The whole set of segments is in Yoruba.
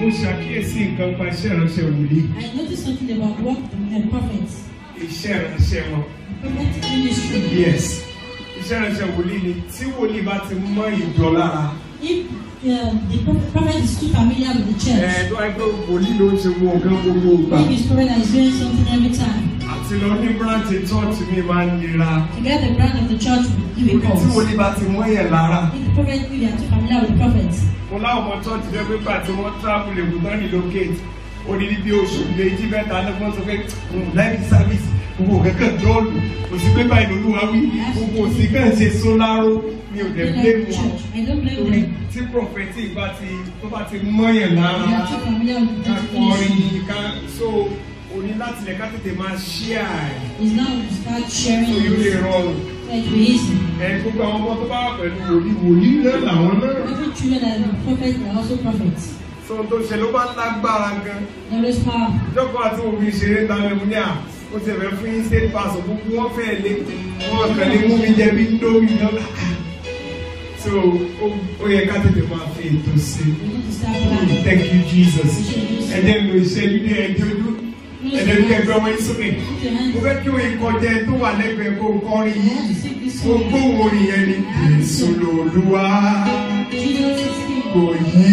ṣàkíyèsí nǹkan pa iṣẹ́ ìránṣẹ́ wòlíì I noticed something about work and prophets. iṣẹ́ ìránṣẹ́ wọn. Prophetic ministry. yes iṣẹ́ ìránṣẹ́ wòlíì ni tí wòlíì bá ti mọ ìjọ lára. If uh, the prophet, prophet is too familiar with the church, ẹ tó wáyé pé wòlíì ló ń ṣe gbogbo nǹkan gbogbo gbà. if his prophet that is doing something every time, àti lọ ní branch church mi máa ń nira. to get the brand of the church will give a ibi tí cause. wòlíì bá ti mọ yẹn lára. If the prophet, if you are too familiar with the prophet, mo láwọn ọmọ church jẹ́ pé gbà tí wọ́n travel èkó tán relocate odidi bí oṣù méjì mẹ́ta lọ́gbọ́n sọ pé lẹ́yìn service gbogbo kankan dọ́ọ̀lù kò sí pé báyìí lolúwa wí gbogbo òsì kan ṣe sóláró mi ò dẹ̀ they blame like the wọn church. I don't blame torí them. tí prophetic bá ti tó bá ti mọ́yàn lára They are too familiar with ká the kọrin ministry. ká so òní láti lẹ̀ ká tètè máa share It's now to start sharing so yóò lè it. rọrùn So it will be easy. ẹ gbogbo àwọn ọmọ tó bá wà pẹ̀lú wòlíì wòlíì náà làwọn náà Every children that are prophets, they are also prophets. so tó ṣe ló bá lágbára gan. There is power. ìjọba àti òbí ìṣeré ta lẹ́mu ní à ó ti ẹ̀fẹ̀ fún yín state pass gbogbo wọn fẹ́ lé wọn kàn lé mú mi jẹ bí ndómi lọ́la so ó- ó yẹ ká tètè máa fi ètò sí We need to start i planning. thank you jesus ẹ̀jẹ̀ ń lo ìṣẹ́jú ní ẹ̀jẹ̀ ojú ẹ̀jẹ̀ ní ẹgbẹ́ wọn yín sókè Put your hands mo fẹ́ kí òye kọjá ẹ tó wà lẹ́gbẹ̀ẹ́ kó kọrin yìí Sing this mo song. gbóhùn orin yẹn ni èso lòlúwa Jesus is king. kò yí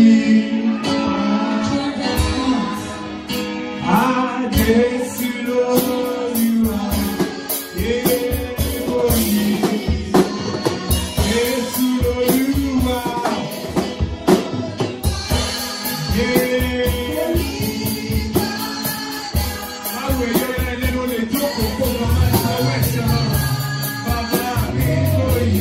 Change that heart. àjẹsí lòlúwa kò yí. Jésù Olúwa. Báwo èèyàn ẹlẹ́ ló lè jókòó kó lọ máa ń sanwó ẹ̀sẹ̀ náà? Bàbá mi kò yí.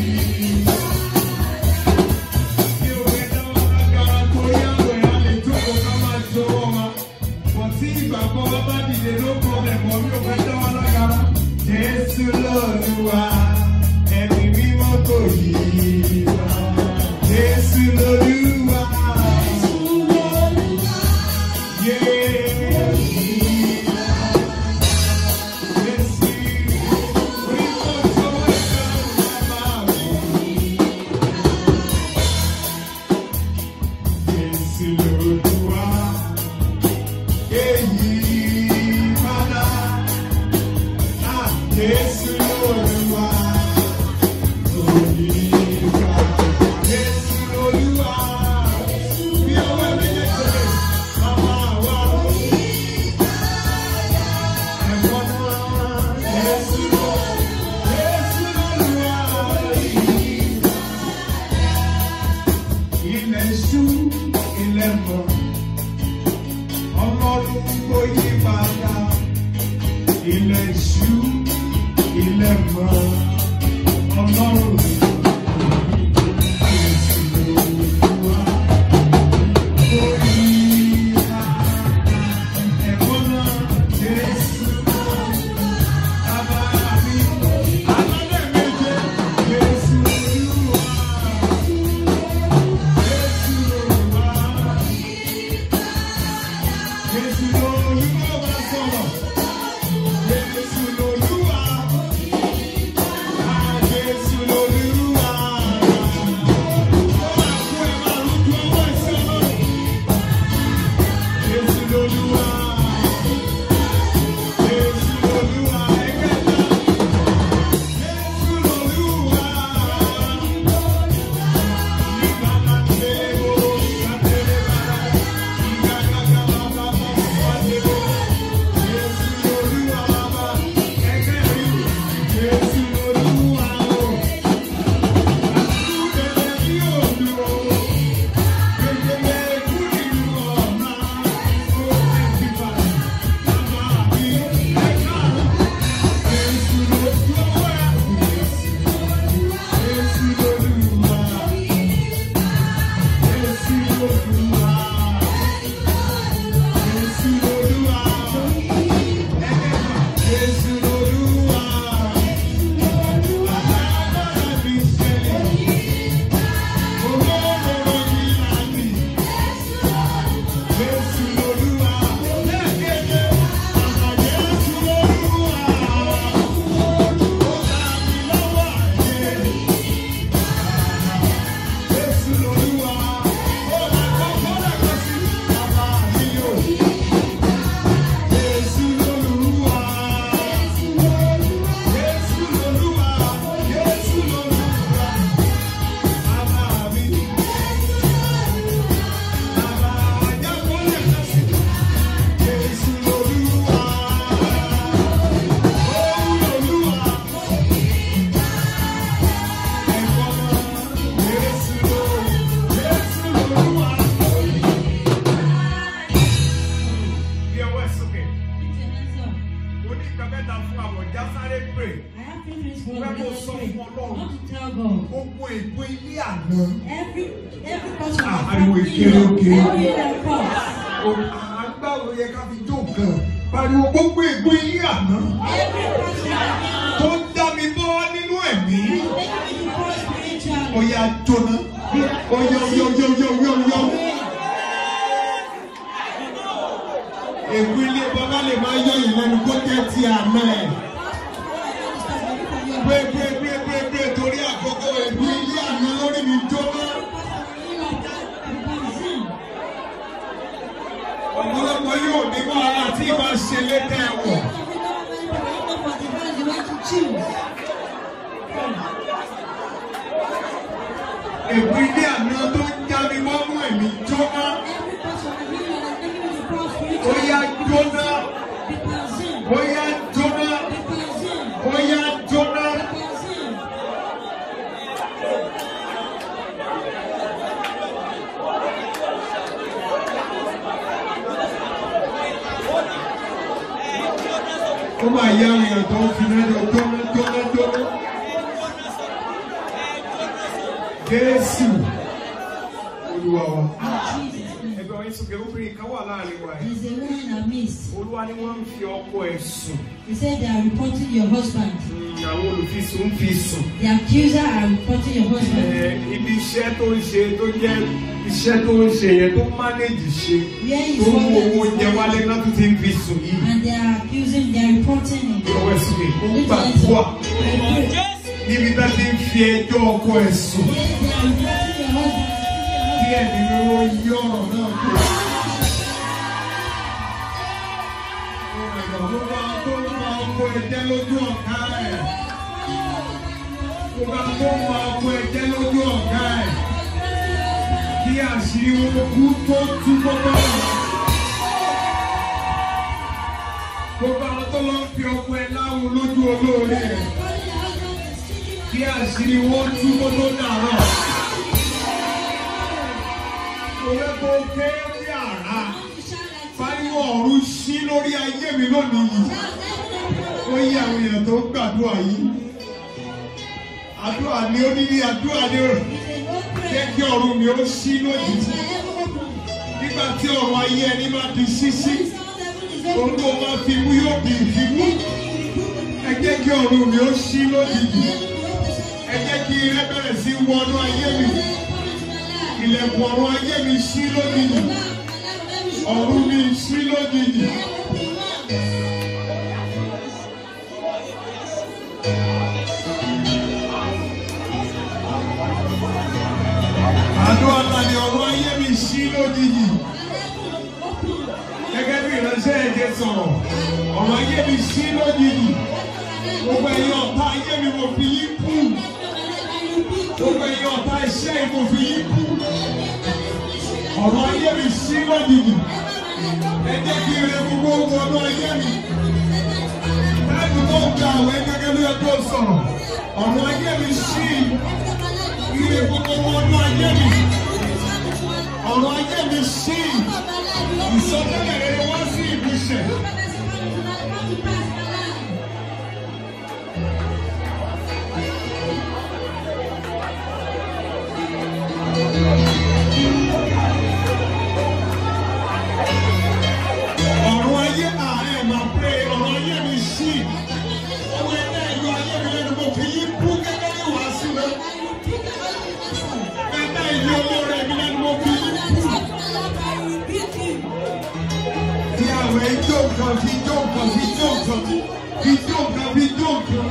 Bí o fẹ́ dáwọ́ lágbára tó yàwó ẹ̀ á lè jókòó ká máa jọwọ́ wa. Bọ̀ tí ìgbàgbọ́ wa bá dìde ló problem bọ̀ bí o fẹ́ dáwọ́ lágbára. Jésù lọ́lúwa, ẹ̀mí mímọ́ kò yí. Jésù lọ́lúwa. Yeah. Jésù, orí kò tó ẹ̀ka máa wọ̀. Jésù lọ́lúwa. Èyí padà. Ah, Jésù lọ́lúwa. Olùkà. Jésù lọ́lúwa. Bí ọwọ́ mi lè tẹ̀lé, màmá wa. Ẹ̀gbọ́n náà. Jésù lọ́- Jésù lọ́lúwa. Ilẹ̀ ṣú, ilẹ̀ mọ́ ọlọ́run kò yí padà ilẹ̀ ṣú ilẹ̀ mọ́ ọlọ́run Jésù Olúwa kò yí padà. Ẹ̀kọ́ náà, Jésù bàbá mi. Alálẹ̀ méje, Jésù Olúwa. Jésù Olúwa. Jésù lolúwa bá sọ̀rọ̀. Jésù lolúwa. Ah, Jésù lolúwa. fún I ọlọ́run want to tell God. gbogbo ègbó ilé àná Every every person Ah, that ariwo comes in ìkéré your- òkè. every that comes, àgbàwò yẹ ká fi jó nǹkan pariwo gbogbo ègbó ilé àná every person that tó ń dá mi bọ́ nínú ẹ̀mí is making me to grow spiritually. ọ̀yà jóná ọ̀yà ọ̀yà ọ̀yà ọ̀yà ọ̀yà ọ̀yà. ègbó ilé bàbá lè máa yọ ìlẹ́nu kó jẹ́ ti àná ẹ̀. gbé gbé gbé gbé gbé torí àkókò ègbó ilé àná lórí mi jóná. ọ̀pọ̀lọpọ̀ yóò ní wàhálà tí ìbá ṣe létẹ̀ ẹ̀wọ̀. ègbó ilé àná tó ń já mi mọ́mú ẹ̀mí jóná. ó yá jóná ó yá jóná ó yá jóná. ó máa yá èèyàn tó ń fi náà jóná jóná jóná. Jésù Olúwa wa. Ẹgbẹ́ wọn sọ̀kẹ́ obìnrin kan wà láàrin wa yìí. There's a woman in our midst. Olúwa ni wọ́n ń fi ọkọ ẹ̀ sùn. He said they are reporting your husband. Mm, Àwọn olùfisùn ń fi sùn. The accuser are reporting your husband. Ẹ, Ibi iṣẹ́ tó ń ṣe tó jẹ́ iṣẹ́ tó ń ṣe yẹn tó mánéjì ṣe. Where is Tó ń wo owó what oúnjẹ wálé náà tó ti ń fi sùn yìí. And they are accusing, they are reporting him. Ìyọ̀wọ́ ẹ̀sùn mi, ó ń Lift your hands gbàdúrà up. I pray. níbi tá ti ń fi ẹjọ́ ọkọ ẹ̀ sùn. Yes, they are reporting your husband. Kí ẹ̀mí mi ó yí ọ̀rọ̀ náà kú. Gbogbo àwọn tó ń fa ọkọ ẹ̀jẹ̀ lójú ọ̀gá ẹ̀. Gbogbo àwọn tó ń fa ọkọ ẹ̀jẹ̀ lójú ọ̀gá ẹ̀. Kí àṣírí wọn kú tó tú gbogbo ọ̀rọ̀. Gbogbo àwọn tó lọ ń fi ọkọ ẹ̀ láwọn lójú olóore rẹ̀. Kí àṣírí wọn tú gbogbo dàrọ̀. Òwe kò ké ní àrá. Fáyọ̀ ọ̀run ṣí lórí ayé mi lónìí yìí. Ó yí àwọn èèyàn tó ń gbàdúrà yìí. Àdúrà ni ó ní ní àdúrà ni ó jẹ́ kí ọ̀run mi ó ṣí lójijì. Nígbà tí ọ̀run ayé ẹni máa di ṣíṣí, ohun tó máa fi mú yóò di ìfimú. Ẹ jẹ́ kí ọ̀run mi ó ṣí lójijì. Ẹ jẹ́ kí ire bẹ̀rẹ̀ sí wọnú ayé mi. Ilẹ̀kùn ọ̀run ayé mi ṣí lójijì. Ọ̀run mi ṣí lójijì. Àdúrà ńlá ni ọ̀run ayé mi ṣí lójijì. Gẹ́gẹ́ bí ìránṣẹ́ ẹ̀jẹ̀ sọ̀rọ̀, ọ̀run ayé mi ṣí lójijì. Gbogbo ẹ̀yin ọ̀tá ayé mi mo fi yín kú. Gbogbo ẹ̀yin ọ̀tá iṣẹ́ yìí mo fi yín kú. Ọ̀run ayé mi ṣí lójijì. Ẹ jẹ́ kí ire gbogbo wọnú ayé mi. Láti tó ń gba àwẹ̀ gẹ́gẹ́ bí ẹgbẹ́ sọ̀rọ̀. Ọ̀run ayé mi ṣí. Ire gbogbo wọnú ayé mi. Ọ̀run ayé mi ṣí. Ìsọtẹ́lẹ̀ rere wá sí ìmúṣẹ. Ọ̀run ayé ààrẹ máa pé ọ̀run ayé mi ṣí. Ọwọ́ ẹgbẹ́ ìlú ayé mi lẹ́nu mo fi yín kú gẹ́gẹ́ bí wàásù rẹ̀. Ẹgbẹ́ ìlú olóore mi lẹ́nu mo fi yín kú. Fi àwọn ijó kan fi ijó kan fi ijó kan fi ijó kan fi ijó kan.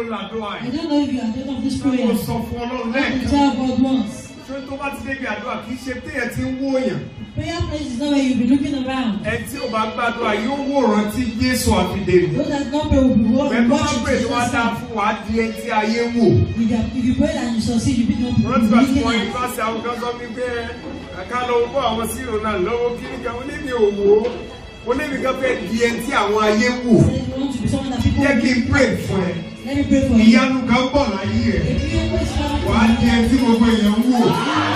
làdúrà I yìí. don't know if you are taking of this Ṣé prayer. mo sọ fún Ọlọ́run You lẹ́ẹ̀kan? tell God once. Ṣé tó bá ti débi àdúrà kì í ṣe téèyàn ti ń wóyàn? Prayer place is not where you'll be looking around. Ẹ tí ò bá gbàdúrà yóò wòran tí Jésù àfidè mi. Those that don't pray will be wa- Bẹ́ẹ̀ tó bá watching pè to tó wá dáa yourself. fún wa di ẹni tí ayé wò. If you, if you pray and you succeed, you become Wọ́n ti bá ti looking wọ at yunifásitì àwọn kan sọ mí pé ẹ̀ka lọ bọ́ àwọn síro náà lọ́wọ́ kíní kan ó lé mi ò wò ó. Ó lé mi kan fẹ́ di ẹni tí àwọn ayé wò. Say you want to be someone that people Jẹ́ kí n will pray fún ẹ. Let me pray for you. Ìyanu kan bọ̀ láyé ẹ̀. If you always come Wà á di ẹni tí gbogbo èèyàn ń wò.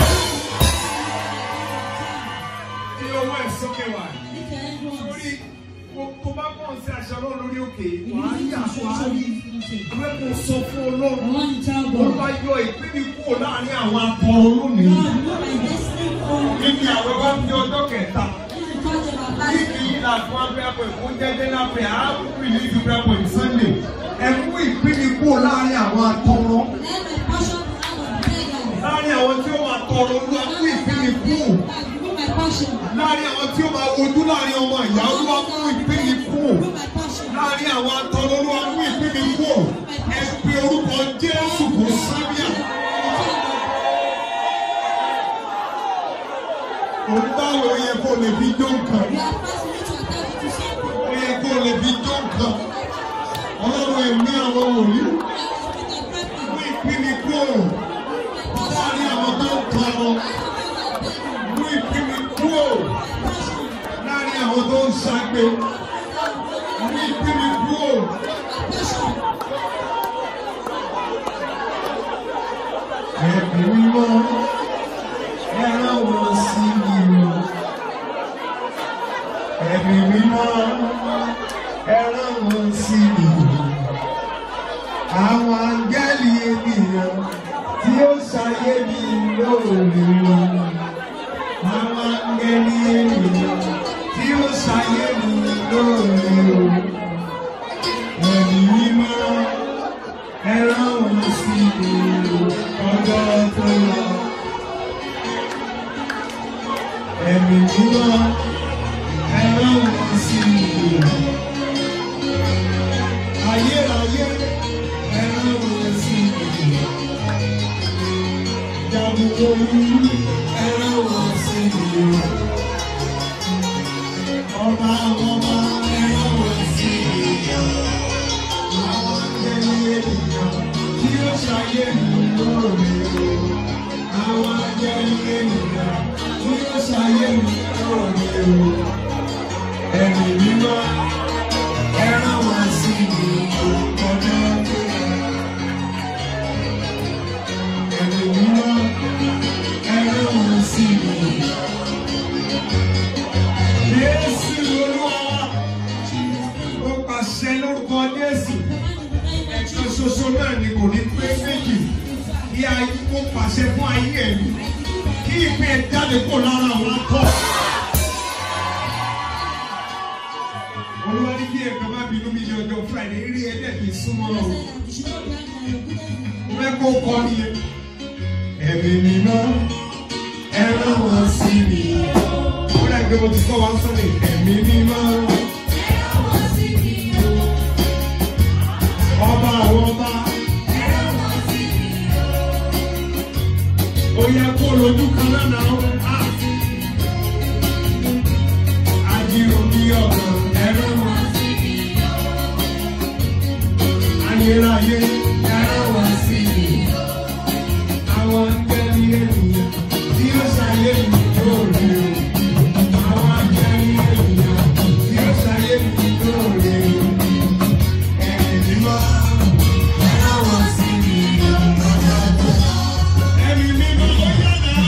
Kí ọwọ́ ẹ̀ sókè wà. lift your hand once. Torí tó bá pọ̀ sí aṣọ náà lórí òkè, If wà á you yà need to wà á show rí. you nothing. Abẹ́kùn sọ fún I Ọlọ́run. want to tell Olúwa God. yọ ìpín mi kúrò láàrin àwọn akọrin lónìí. God, remove my destiny from Níbi àwọn bá fi ọjọ́ kẹta. this is the church of our Ní life. kí ní àfún abẹ́pọ̀ ìfún jẹ́jẹ́ lápẹ̀ àákùkù ìlú ìdúgbàpọ̀ ìsọ́ndè. Ẹ mú ìpín mi kúrò láàrin àwọn atọrọ. Let my passion out of beggars. Láàrin àwọn tí ó máa tọrọ olúwa mú ìpín mi kúrò. God, remove my passion. Láàrin àwọn tí ó máa wojú láàrin ọmọ ìyá olúwa mú ìpín mi kúrò. Remove my passion. Láàrin àwọn atọrọ olúwa mú ìpín mi kúrò. Ẹ pe orúkọ Jésù kò sábíà. Òun báwo yẹ kó lè fi jó nǹkan? You are first need to attach it to something. Ó yẹ kó lè fi jó nǹkan. Ọlọ́run ẹ̀mí àwọn wòlíì. Mú ìpín mi kúrò. Láàrin àwọn tó ń tọrọ. Mú ìpín mi kúrò. Láàrin àwọn tó ń ṣagbe. Mú ìpín mi kúrò. Ẹ̀mí mímọ́. Ẹran wọn sí mi o. Ẹ̀mí mímọ́. Ẹran wọn sí mi o. Àwọn áńgẹ́lì ènìyàn tí ó ṣayé mi lóore o. Àwọn áńgẹ́lì ènìyàn tí ó ṣayé mi lóore o. Ẹ̀mí mímọ́. Ẹran wọn sí mi o. Ọjọ́ tó lọ. Ẹ̀mí mímọ́ ẹ̀rọ wọn sí ìlú. Ayérayé ẹ̀rọ wọn sí ìlú. Jàbùkọ̀ wúrú ẹ̀rọ wọn sí ìlú. Ọba àwọn ọba ẹ̀rọ wọn sí ìlú. Àwọn akẹ́lẹ́ ènìyàn tí ó ṣayé mi lóore o. Àwọn akẹ́lẹ́ ènìyàn tí ó ṣayé mi lóore o. Ẹ̀mí mímọ́ ẹran wá sí mi ọjọ́ tó yẹ. Ẹ̀mí mímọ́ ẹran wá sí mi. Jésù Olúwa ó pàṣẹ lórúkọ Jésù. Ẹ̀kan ṣoṣo náà ni kò ní pé méjì. Kí ayé kó pàṣẹ fún ayé ẹ̀mí. Kí ìpín ẹ̀ jáde kó lára àwọn akọ́. Olúwa ní kí ẹ̀kan má bínú mi ní ọjọ́ Friday rí ẹ̀dẹ̀ kì í súnmọ́ lọ. Mo fẹ́ kó kọ́ nìyẹn. Ẹ̀mí mímọ́ ẹran wọn sí mi. Ó dà gbé mo ti kọ́ wa sọ́lẹ̀. Ẹ̀mí mímọ́ ọba àwọn ọba. Ó yẹ kó lójú kan náà náà. Ah! Ajírò bí ọ̀gàn ẹran wọn. Ayérayé ẹran wọn sí mi. Àwọn akẹ́lí ènìyàn tí ó ṣayé mi lóore o. Àwọn akẹ́lí ènìyàn tí ó ṣayé mi lóore o. Ẹ̀mí mímọ́ ẹran wọn sí mi. Ẹ̀mí mímọ́ ó yá náà.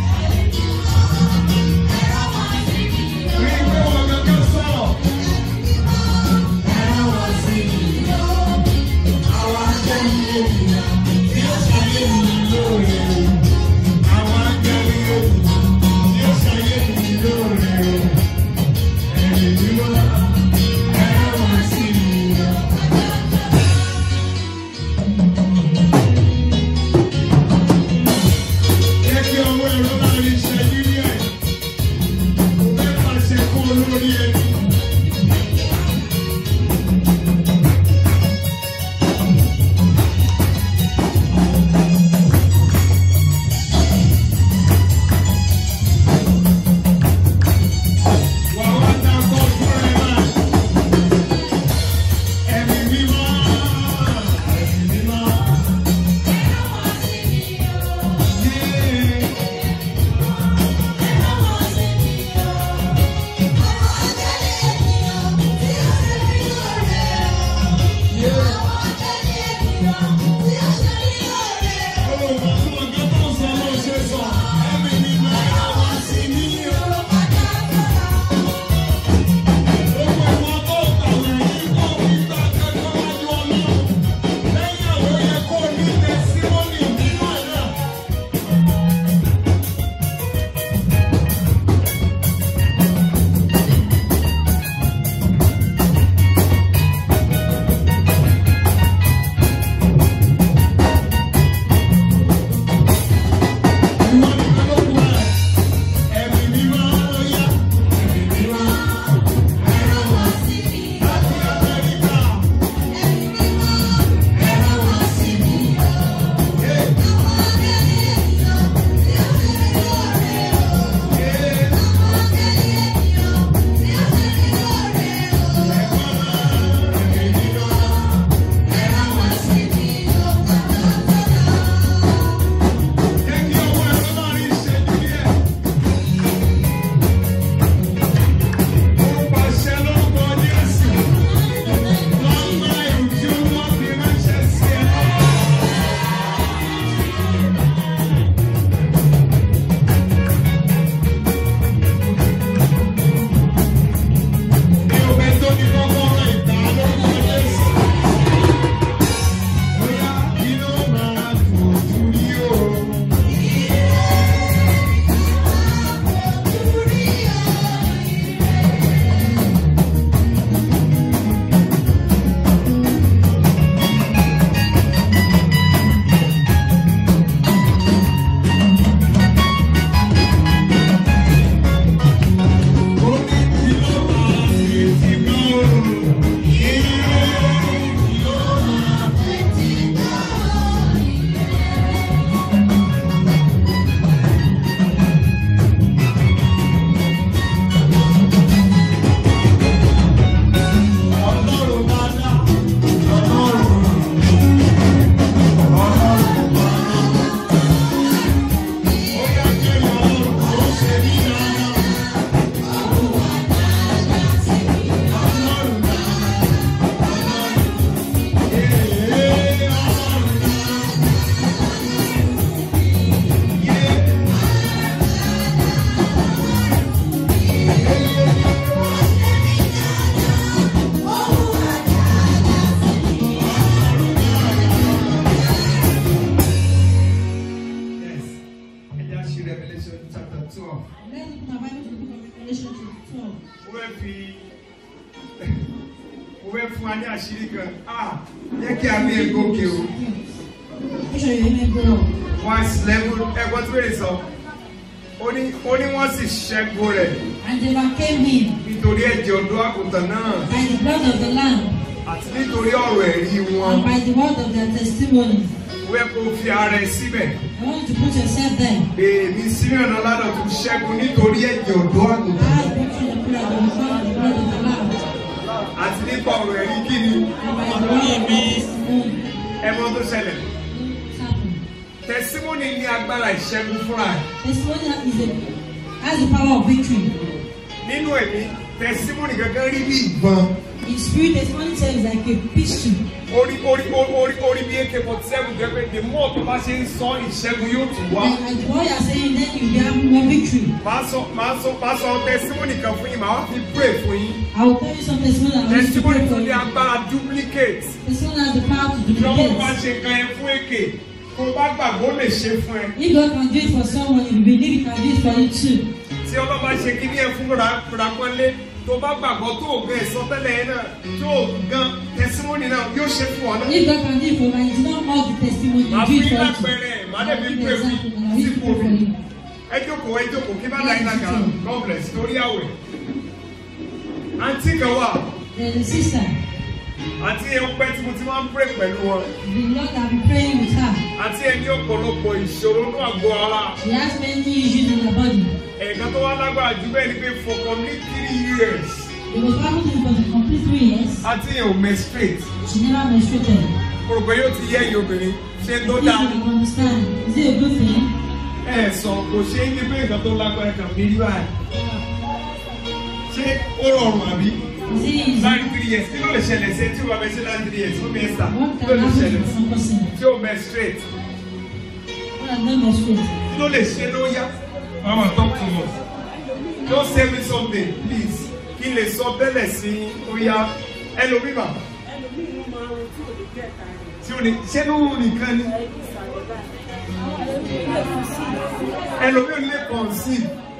Rí pé wọn kankan sọ̀rọ̀. Ẹran wọn sí mi. Àwọn akẹ́lí Revelation chapter 12. mo fẹ́ fi mo fẹ́ fún wa ní àṣírí kan ah jẹ́ kí a ní ego òkè o Make sure your amen go up. verse eleven ẹgbọ́n tí wọ́n sọ ó ní ó ní wọ́n sì ṣẹ́gun rẹ̀ And they overcame him nítorí ẹ̀jẹ̀ ọ̀dọ́ àgùntàn náà by the blood of the Lamb àti nítorí ọ̀rọ̀ ẹ̀rí wọn and by the word of their testimony. wẹ́ kó fi ara ẹ̀ síbẹ̀ I want you to put yourself there. èmi Simeon Ọládọ̀tun ṣẹ́gun nítorí ẹ̀jẹ̀ ọ̀dọ́ àgùntàn I picture the blood of the Son, the blood of the Lamb, àti nípa ọ̀rọ̀ ẹ̀rí kíni and by the word of their testimony. ẹ̀mọ́ tó ṣẹlẹ̀ It's happened. tẹ̀símọ́nì ní agbára ìṣẹ́gun fúnra ẹ̀ Testimony is a, has the power of victory. nínú ẹ̀mí tẹ̀símọ́nì gangan rí bí ìbọn In spirit, testimony tells like a pistol. orí orí orí orí bí ak forty seven jẹ́ pé the more tó bá ṣe ń sọ ìṣẹ́gun yóò tún wá. And as what you are saying, then you have more victory. màá sọ màá sọ màá sọ tẹ̀símọ́nì kan fún yín màá wá fi pray fún yín I will tell you some testimony I want you to tẹ̀símọ́nì pray tó for ní you. agbára duplicate Testimony has the power to lọ́wọ́ bá duplicate. ṣe kan ẹ fún èké kó o bá gbàgbọ́ lè ṣe fún ẹ If God can do it for someone, if you believe He can do it for you too. tí ọlọ́ bá ṣe kí ní ẹ fún ràpọ́nlé tó bá gbàgbọ́ tó o gan ẹ̀sọ́ tẹ́lẹ̀ yẹn náà tó o gan tẹ̀símọ́nì náà yóò ṣe fún ọ náà. If God can do it for me, it's not all the testimony màá you fún do it yín for lápẹẹrẹ you. màá dẹ̀ fi I'll give pray you fún example and I'll use sípò it for mi. you. ẹ jókòó ẹ jókòó kí bá dá yín lágara God bless torí àwẹ̀. àǹtí kan wà There's a sister, àǹtí yẹn pẹ́ tí mo ti máa ń pray pẹ̀lú wọn the Lord has been praying with her. àǹtí yẹn ní ọ̀pọ̀lọpọ̀ ìṣòro ní àgọ́ ara She has many issues in her body. ẹ̀ka tó wá lágbára jù bẹ́ẹ̀ ni pé for complete three years It was powerful to for the complete three years. àǹtí yẹn ò menstruate She never menstruated. mo rò pé yóò ti yẹ ẹ̀yin obìnrin ṣé tó If dáa you can understand, is it a good thing? ẹ sọ kò ṣe é ní pé nǹkan tó lágbára kan ní rí báyìí ṣé ó rọrùn àbí Is it easy? láti three years kí ló lè ṣẹlẹ̀ sí ẹ tí o bá bẹ ṣe láti three years ó bẹ ṣà What kí ló can lè happen ṣẹlẹ̀ to sí some person? tí o menstruate What has not menstruated? kí ló lè ṣe ló yá mama talk to us just say me something please kí n lè sọ bẹ́lẹ̀ sí ó yá ẹlòmíbà ẹlòmíì ló máa ń ro tí ò lè jẹ́ ẹ̀ka rẹ̀. tí o ní ṣé ló wù nìkan ni ẹbí ìsàlẹ̀ báyìí. ẹlòmíì lè fi sí i. ẹlòmíì lè kàn sí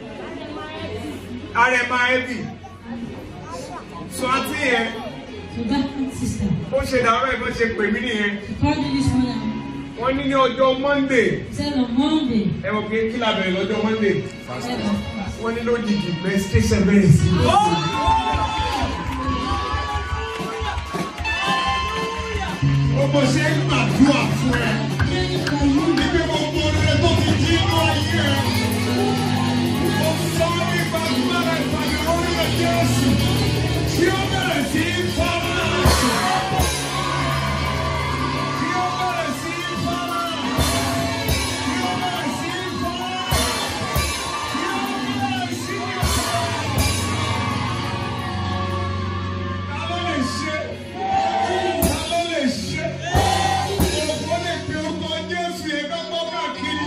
ara ẹ̀ máa heavy so àti yẹn So that sister, bó ṣe dàrọ́ ẹ̀ bó ṣe pè mí nìyẹn she called me this morning. wọ́n ní ní ọjọ́ monday She said on Monday, ẹ mọ̀ pé kí la bẹ̀rẹ̀ lọ́jọ́ monday said on fast. wọ́n ní lójijì menstruation bẹ̀rẹ̀ sí i. Gbogbo ṣe ń gbàdúrà fún ẹ. Praying for you. Níbi gbogbo rẹ̀ tó ti jí inú ayé ẹ. Mo sọ nípa agbára ìpàdé orí ẹ̀ Jésù. Tí ó bẹ̀rẹ̀ sí í fọ́nà. Tí ó bẹ̀rẹ̀ sí í fọ́nà. Tí ó bẹ̀rẹ̀ sí í fọ́nà. Tí ó bẹ̀rẹ̀ sí í fọ́nà. Ta ló lè ṣe? Ta ló lè ṣe? Ògbó lè pe orúkọ Jésù yẹn ká gbọ́ káàkiri.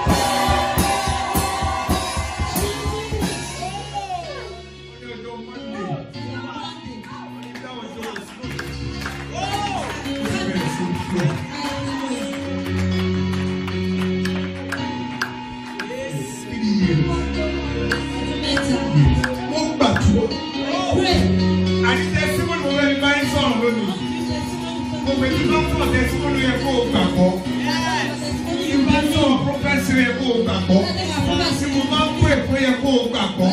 Ní ọjọ́ Monday, ìdáhùn ọjọ́ ìṣúná. Bẹ̀rẹ̀ sí í fún ọ. Three years. Mo gbàdúrà. Àti tẹ́símọ́nì mo fẹ́ fi báyìí sọ̀rọ̀ lónìí. Mo fẹ́ kí lọ́pọ̀ tẹ́símọ́nì yẹ kó o gbàgbọ́. Ìgbà sọ̀rọ̀ prọfẹ́sì yẹ kó o gbàgbọ́. Tí mo máa ń pè pé yẹ kó o gbàgbọ́.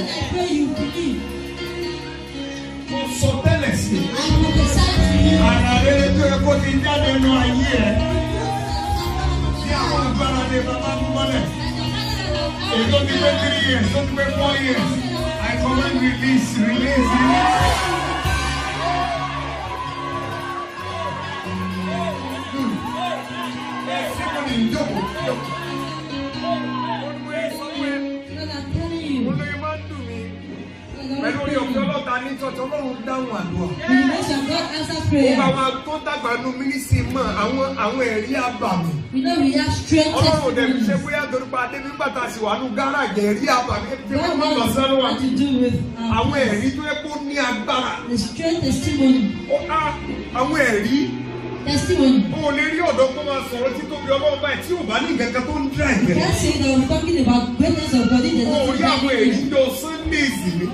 Mo sọ tẹ́lẹ̀ sí i. Àrà rere tó yẹ kó ti jáde nínú ayé ẹ̀. Tí àwọn agbára lè bàbá mú mọ́lẹ̀. Èyí tó ti pé three years, tó ti pé four years. I command release, release, release. Tẹ́símọ́nì ń jókòó, jókòó. Mo ní mo yẹ sọ pé olóyè máa ń dùn mí. Pẹ̀lú orí ọ̀fẹ́ ọlọ́ta ní tọ́tọ́ Ọlọ́run dáhùn àdúrà. Ó bá wa tó dàgbà nù mínísì mọ̀ àwọn àwọn ẹ̀rí àbàmì. We know we have strength Ọlọ́run dẹ̀ fi ṣe testimonies. bóyá torí pa Adébí gbàtà sí wà nù gáràjì ẹ̀rí àbàmì. Fi God wọ́n mọ̀ lọ sẹ́nu wa. knows what to do with um, Àwọn ẹ̀rí tó yẹ kó ní agbára. the strength testimony. Ó á àwọn ẹ̀rí. Testimony. O ò lè rí ọ̀dọ́ kó máa sọ̀rọ̀ títóbi Ọlọ́run báyìí tí ò bá ní nǹkan kan tó ń dra You ìgbẹ́. can't say that we're talking about greatness of God in the O ò rí àwọn èyí not jọ Sundays ni.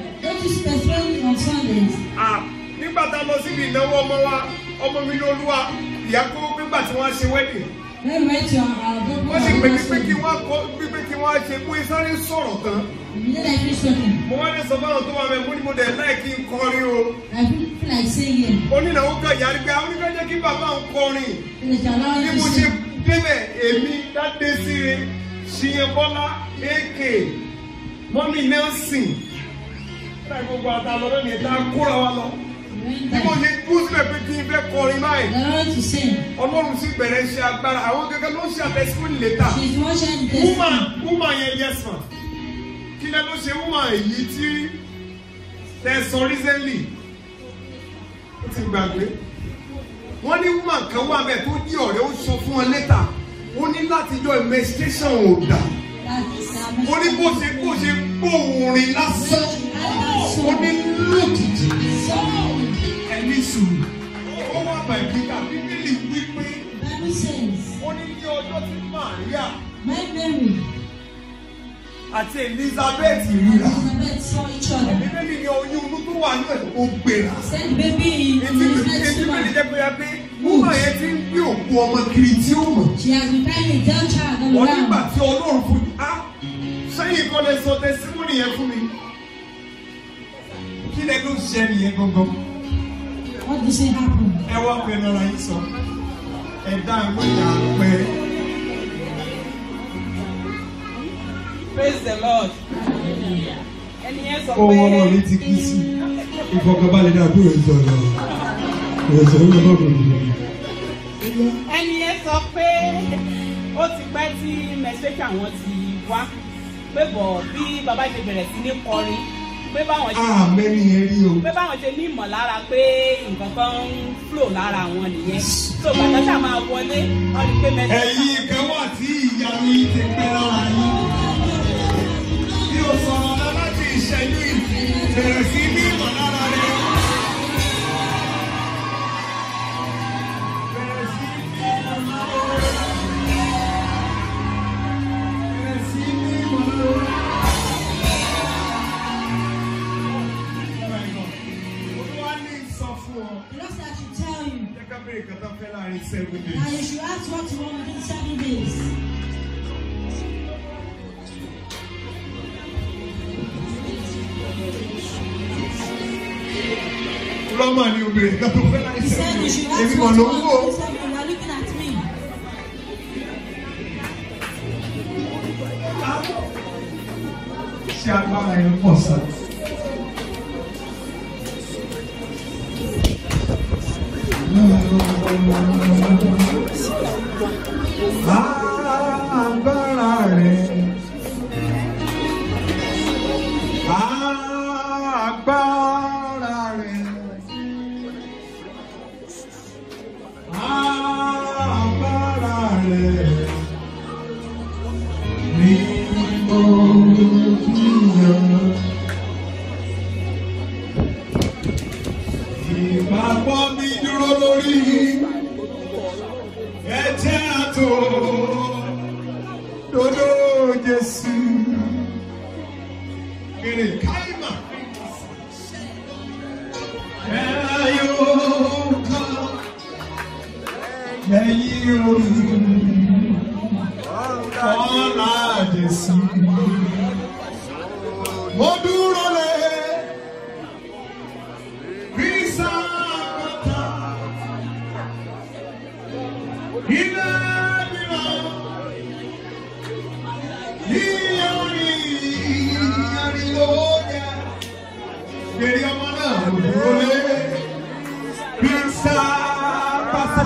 this testimony on Sundays. Ah, nígbà tá a lọ síbi ìnáwó ọmọ wa ọmọ mi ní olúwa ìyá kó nígbà tí wọ́n ṣe wedding When we went to our our wọ́n sì pè mí pé kí doctor, wọ́n kọ́ pípé kí wọ́n ṣe pé sáré sọ̀rọ̀ tán immediately I finished talking. mo wá ní sọ fáwọn tó wà mẹ́ mo ní mo dẹ̀ láì kí n kọrin o I feel feel like singing. onínáwó kan yàrá pé àwọn oníkàjẹ́ kí bàbá ń kọrin So they shall allow bí you mo to ṣe sing. débẹ̀ èmi dáde síre ṣìyẹn bọ́lá èké mọ́mí nelson láì gbogbo àtàlọ́ lónìí ìta kóra wa lọ We went bí mo there. ṣe dúró síbẹ̀ pé kí n fẹ́ kọrin báyìí. They allowed you to sing. ọlọ́run sì bẹ̀rẹ̀ ṣe agbára àwọn gẹ́gẹ́ ló ń ṣe àtẹ̀síwọ́n létà She's watching the woman testimony. woman yẹn yes ma kí lẹ ló ṣe woman èyí tí tẹ̀sán recently ó ti gbàgbé wọ́n ní woman kan wà bẹ́ẹ̀ tó jí ọ̀rẹ́ ó sọ fún ọ létà ó ní láti jọ menstruation ò dà That's ó ní bó ṣe bó ṣe gbóòórìn lásán ó ní lójijì ẹni sùúrù ó wà bàbíkà bíbélì wípé Bible says, ó ní ní ọjọ́ tí Màríà My Mary àti Elizabeth ríra and Elizabeth saw each other. bíbélì ní oyún inú tó wà ní ẹ̀ ó gbéra Send the baby in etí Elizabeth's etí bíbélì stomach. jẹ́ pé ya pé wúmà yẹn ti ń gbé òkú ọmọ kiri tí ó mọ̀ She has been carrying a young child all wọ́n nígbà around. tí Ọlọ́run fún mi á sẹ́yìn kan lè sọ tẹsímọ́nì yẹn fún mi kí lẹ ló ṣe nìyẹn gangan What do you say happened? ẹ wá pé lọ́ra yín sọ ẹ dá ìwé ìyá pẹ́ praise the lord ẹni yẹn sọ Ọmọ ọmọ mi ti kí sí. Ìfọ̀kànbalẹ̀ náà kúrò ní ọ̀nà. Ìrẹsẹ̀ ló lọ́wọ́ kò ní. ẹni yẹn sọ pé ó ti pẹ́ tí mẹsẹ̀kì àwọn ti wá pé bọ̀ bí bàbá ṣe bẹ̀rẹ̀ sí ní kọrin pé báwọn ṣe Àmẹ́ ni ẹ rí o. pé báwọn ṣe ní ìmọ̀lára pé nǹkan kan ń flow lára wọn nìyẹn so bàtà ṣáà máa wọlé wọn rí pé mẹsẹ̀kì ẹ̀yin kan wà tí ìyanu yìí ti pẹ́ lára yín bí o sọ̀rọ̀ lọ láti ìṣẹ́jú yìí bẹ̀rẹ̀ sí ní ìmọ̀ lára rẹ̀. Bẹ̀rẹ̀ sí ní ìmọ̀ lára rẹ̀. Bẹ̀rẹ̀ sí ní ìmọ̀ lára rẹ̀. Olúwa ní sọ fún ọ. The Lord said I should tell you. Jẹ́ ká bèrè kàtà fẹ́ láàrin seven Now days. you should ask what you want within seven days. Lọ́mọ ni obìnrin kan tó fẹ́ láàrin He said seven you days. should Èmi ask mọ̀ what ló you ń wò. want within seven days. You are looking at me. Ṣé agbára ẹ̀ pọ̀ sá? Agbára rẹ̀. Agbára rẹ̀. Agbára rẹ̀. Ni mo kíyàn. Ìgbàgbọ́ mi dúró lórí ẹ̀jẹ̀ àtò dodo Jésù. Kèrè káìmà. Ẹ̀yọ́ kan lẹ́yìn orí ọ̀la Jésù. Mo dúró lé Krista kọta. Ilé mìíràn. Yíyọrí yíyọrí ló jẹ. Gbèrè ọmọ náà mo dúró lé Krista kọta.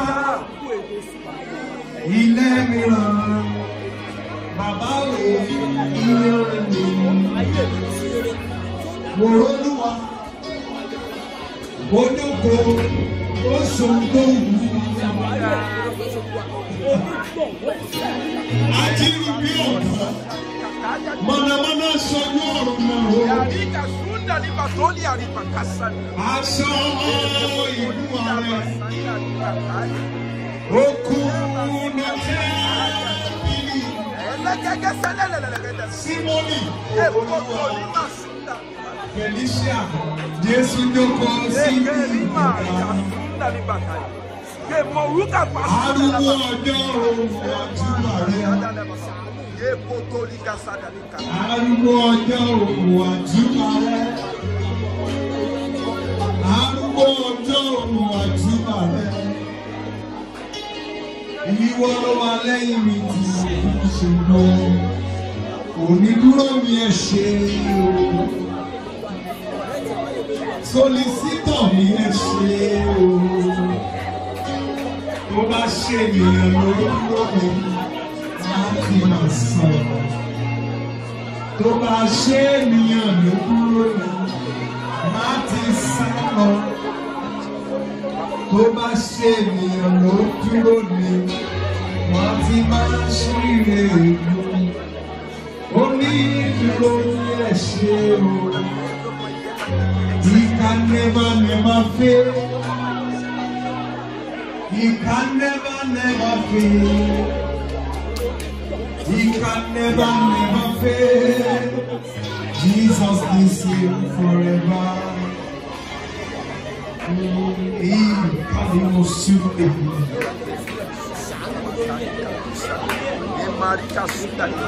Ilé mìíràn. Bàbá wo yíyọrí mi. Wòrólúwa, ojúkò, oṣogbóhùn. Ajírí bí ọ̀dọ́, mọ̀nàmọ́ná sọjú ọ̀run náà o. Yarika sunda ni batoli aripa kasani. Aṣọ ìlú ààrẹ, Sanda ni bakali. okùn nàtẹ́ bíbí, Elekeke selelelelele. símọ́nì, Ekoto olúwa. ni masunda. Felicia, Jésù jókòó síbi Ekelima ìgbà. kasunda ni bakaya. Ye moruka Arúgbó pasunda ọjọ́ òun àjùmọ̀ rẹ̀. Ye potoli kasada ni kaya. Arúgbó ọjọ́ òun àjùmọ̀ rẹ̀. Arúgbó ọjọ́ òun àjùmọ̀ rẹ̀. Ìwọ ló wà lẹ́yìn mi tí mo fi ṣe lọ. Onídúró mi ẹ ṣe o. Solisítọ̀ mi ẹ ṣe o. Tó bá ṣe ènìyàn ló dúró mi, máa fi máa sọ̀rọ̀. Tó bá ṣe ènìyàn ló dúró mi, máa ti sá lọ. Tó bá ṣe ènìyàn ló dúró mi, máa ti máa ṣíre ìlú. Ó ní ìdúró ní ẹ̀ṣẹ̀ o. He can never, never fail. He can never, never fail. He can never, never fail. Jesus the same forever. He can even soon Ye marika sunda ni.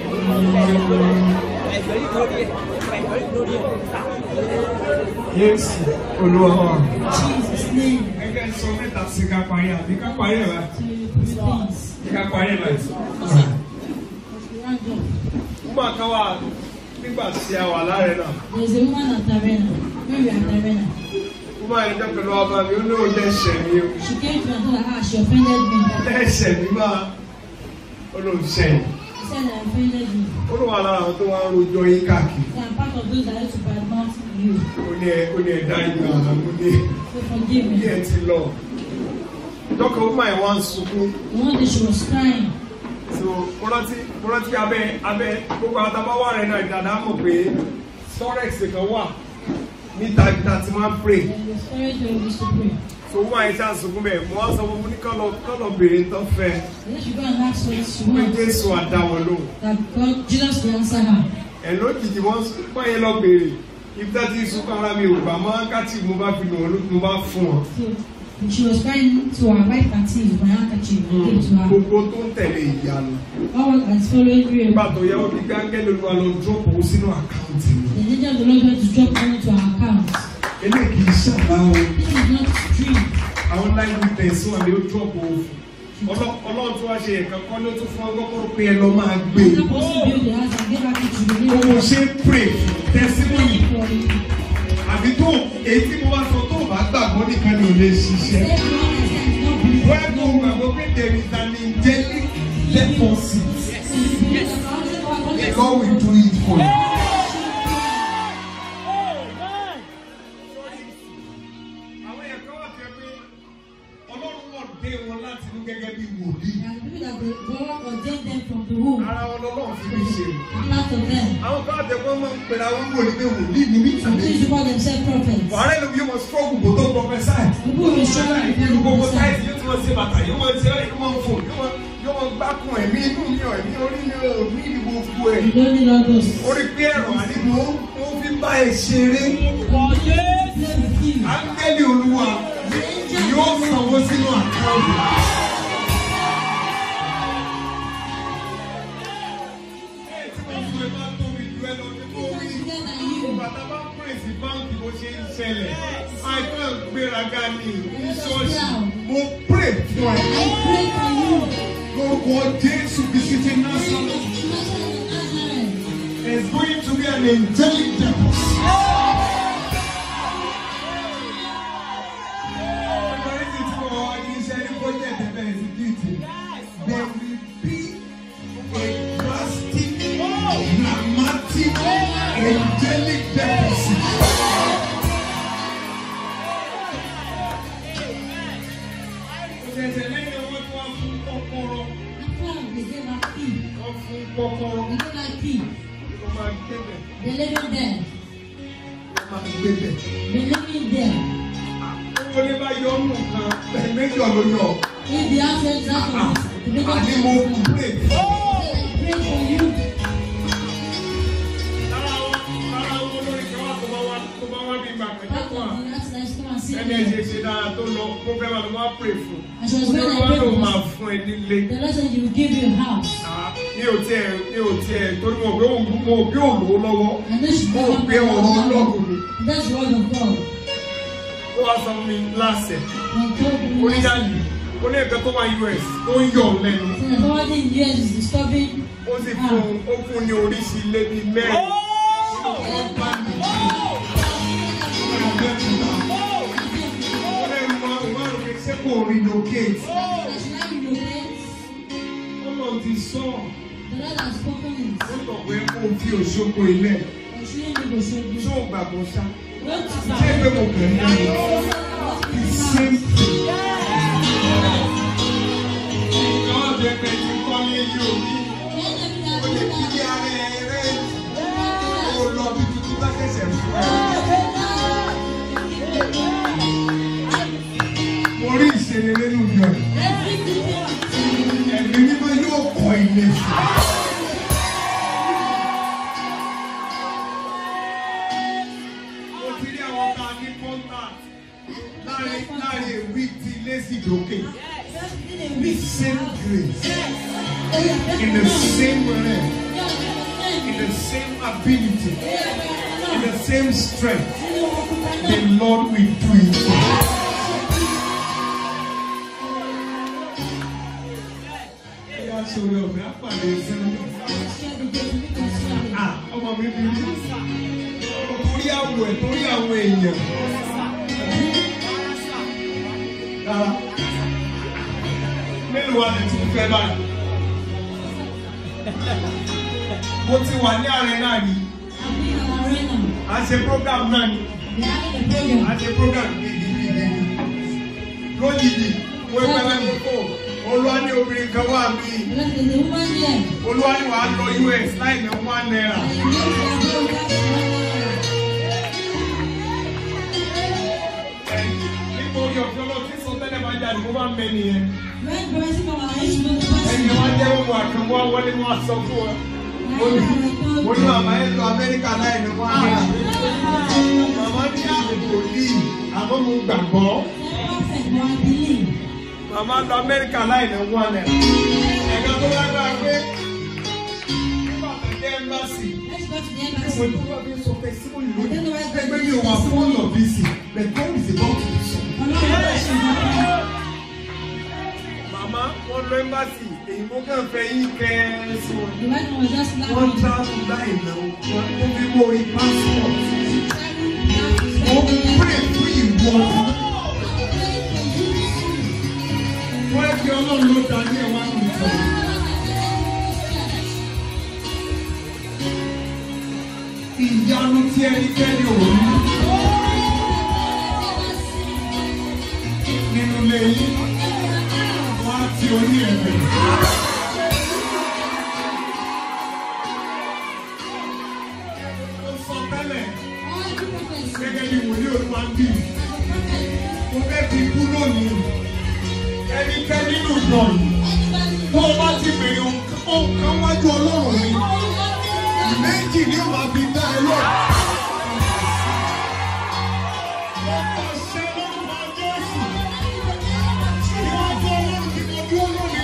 Yes, Olúwa. Jesus' name. Gẹ́gẹ́ sọ mẹ́ta sí ká parí àbí ká parí ẹ̀ báyìí. To things. Ká parí ẹ̀ báyìí. Round up. Nígbà kan wà nígbà tí a wà láàrin náà. There's a woman at the arena. When we are at the arena, Ó máa ń jẹ́ pẹ̀lú ọba mi, ó ní òun lẹ́sẹ̀ mi o. she came to me and told her, ah, she offended me. Lẹ́sẹ̀ mi máa olóòṣẹ́ yìí. She said I offended you. Ó ló wà lára àwọn tó wá ń rojọ́ yín káàkiri. So I'm part of those that used to badmouth you. Ó ní ẹ ó ní ẹ̀dá ìgbà àmú ní So forgive bí me. ẹ ti lọ. Dọ́kọ̀ ó máa ń wá ń sunkún. The one day she was crying. So mo rántí mo rántí abẹ́ abẹ́ gbogbo àtàbáwá rẹ̀ náà ìdàdá mọ̀ pé Storex kan wà níta ìta tí wọ́n á pray. And the spirit where we used to pray. So wọ́n àyè tí a sunkún bẹ́ẹ̀ mo wá sọ fún mi ní kọ́lọ̀ kọ́lọ̀ béèrè tó fẹ́. And then she go and ask what she Pé wants. Jésù àdáwọ̀ lóhùn. That God, Jesus will answer her. ẹ lójijì wọn wọn yẹn lọ béèrè ibi tá ti sunkún ara mi ò gbà mọ káàtì mo bá fi lò wọn lójú mo bá fún wọn. So she was crying to her wife and tears with my handkerchief. I gave to her. gbogbo tó ń tẹ̀lé ìyanu. All that is following you. nígbà tó yẹ ó di gángẹ́lì olúwa lọ dúrópò owó sínú àkáǹtì mi. The angel of the Lord went to drop money to her account. eléyìí kì í ṣàlá o This is not dream. àwọn láì ní tẹ̀sán àmì ó dúrópò owó fún. Ọlọ́- ọlọ́run tó wá ṣe ẹ̀ka kọ́ ló tún fún ọgọ́kọ́ pé ẹ lọ máa gbé. Another person built the house and gave her key to the Ó neighbor. ṣe pray testimony For you. àbí tó èyí tí mo bá sọ tó bá gbàgbọ́ nìkan ni ò lè ṣiṣẹ́. Everyone has said not believe. Wọ́n kò gbàgbọ́ pé there is an angelic deposit. So you believe that God said, "Oh, God said, God will do it for you. Àwọn èèyàn kan wà tẹ́ pé Ọlọ́run wọ̀ dé wọn láti inú gẹ́gẹ́ bí wòlíì. There are people that the God ordained them from the womb. Ara wọn lọ́lọ́run fi mí ṣe. Part of them. Àwọn kan àtẹ pé máa ń pèrè àwọn wòlíì pé wòlíì ni mí Some tàbí. used to call themselves prophets. Wàhálà ìlú yóò mọ struggle kò tó prophesy. People will struggle Ìlú before gbogbo they táìsì prophesy. yóò ti máa ṣe bàtà yóò máa ṣe yóò máa fò yóò máa yóò máa gbákùn ẹ̀mí inú mi ọ̀ ẹ̀mí orí mi ò ní ìdí gbogbo ẹ̀. You don't need all those. Orí pé ẹ̀rọ àní mo mo fi bá ẹ ṣeré. Play with you. Áńgẹ́lì olúwa yóò sanwó sínú àkáǹtì. Ẹ tí mo fi máa tóbi ju ẹ lọ ní kó rí. Bigger than you. Bàtà bá pèsè báńkì bó ṣe ń ṣẹlẹ̀. Àìkàn gbéraga ní ìṣọ́ọ̀ṣì. Mo pray fún ẹ. I pray for you. Lórúkọ Jésù Kristi Násàlẹ̀. There's going to be an angelic deposit. Ọ̀dọ́rí ti tí wọ́n wá ní iṣẹ́ ní project ẹ̀fẹ̀ execute. There will be a drastic, dramatic, angelic deposit. Ṣẹ̀ṣẹ̀ lẹ́yìn owó tí wọ́n fún kọ́kọ́rọ́, After they gave her key, wọ́n fún kọ́kọ́rọ́, they gave her key. wọ́n máa gbébẹ̀, They living there. wọ́n máa gbébẹ̀. They living there. Owó ní bá yọ ọ́nù kan, bẹ́ẹ̀ méjì ọ̀lọ́ yọ. If the house is out of this, the bigger Àní mo pray. I pray for you. Lára wọn, lára wọn olórí kan wà tó máa wá bí ìgbà Part pẹ̀lú of wà. the last night, come and see Ẹni ẹ̀ ṣe me. ṣe dára tó lọ, mo fẹ́ wà ló máa pray fún. And she was when I Olúwa prayed ló for máa her. fún ẹ nílé. The Lord said, He will give you a house. Ah, Mi ò tiẹ̀ mi ò tiẹ̀ torí mo gbé òun mo gbé òun lówó lọ́wọ́. I know she's Mo not gbé ọ̀rọ̀ Ọlọ́run mi. That's the word of God. Ó wá sọ fún mi láṣẹ. And told me last Oníyàlì, ó ní ẹ̀ka tó wá US tó ń yọ̀ ọ́ lẹ́nu. So the authority in the US is disturbing Ó sì fún ó fún ní oríṣi ilé bíi mẹ́rin. Ó lẹ́nu máa ń máa ń fi ṣé kò relocate. that she now relocates. Ọlọ́run ti sọ ọ́. The Lord has spoken it. Ó sọ pé kó o fi òṣogbo ilẹ̀. And she didn't go show you. Ṣé o gbàgbọ́ ṣá? Don't Ṣé pé mo kàn ń lọ? The same thing. Ìjọba bẹ̀rẹ̀ pé ti kọ́ ní eyín òbí. Ó lè fi di ara ẹ̀ rẹ̀. Ó lọ bí tuntun bá ṣẹ̀ṣẹ̀ fún ẹ. Mo rí ìṣeré nínú ìjọ yìí. Ẹ̀mí mímọ́ yóò kọ́ ilé fún ẹ. Mo ti rí àwọn tá a ní contact láàrin láàrin èwì tí ilé sì dókè. The same grace, in the same realm, in the same ability, in the same strength, the Lord will do it. for you. Ẹ̀yà sọ̀rọ̀ ọ̀gbẹ́ àpàdé sẹ́nu. Ah, ọmọ mi bí mi. Torí àwọ̀ ẹ̀, torí àwọn èèyàn. Rárá. Mélòó wa lè tún fẹ́ báyìí? Mo ti wà ní ààrẹ náà ni. A ṣe program náà ni. A ṣe program gidigidi. Lójijì, mo gbẹ́ lẹ́nu kó. Olúwa ní obìnrin kan wà mí. Olúwa ní wàá lọ US láì ní one naira. Nítorí ọ̀fẹ́ lọ sí sọ tẹ́lẹ̀ máa jáde, mo máa ń mẹ́ni yẹn. Ẹni wá jẹ́ òun àkànwá wọlé wọn sọ fún ọ. Mo ní mo ní màmá yẹn lọ Amẹ́ríkà láì ní one naira. Màmá ní àbùkù ní àmọ́ mo gbàgbọ́. Màmá lọ Amẹ́ríkà láì ní one naira. Ẹ̀ka tó wá gbà pé nígbà tó dé ẹ́mbásì. Mo ní wọ́n fi sọ pé símù lónìí. Ẹgbẹ́ mi ò wà fún ọ̀nà bísí. The God is about to do something. Màmá wọn lọ ẹ́mbásì. Èyí mo kàn fẹ́ yín kẹ́ ẹ́ sí wọn. Wọ́n travel láì náwó. Wọ́n fi mọ orí passport. Mo pray fún ìwọ. Wọ́n ẹ fi ọlọ́run ló darí ẹ̀ wá mi sọ. Ìyanu tí ẹnikẹ́ni ò rí nínú ilé yín. Wọ́n á ti orí ẹ̀ bẹ̀rẹ̀. Ó sọ tẹ́lẹ̀ gẹ́gẹ́ bí wòlíì olúwa ń bì. Mo fẹ́ fi kú lónìí. Ẹnikẹ́ni nínú ìjọ yìí. Tó o bá ti bèrè nǹkan wájú ọlọ́run mi. Méjì ni ó máa fi dá ẹ lọ. Mo pàṣẹ lórúkọ Jésù. Ìwájú ọlọ́run ti mo dúró lónìí.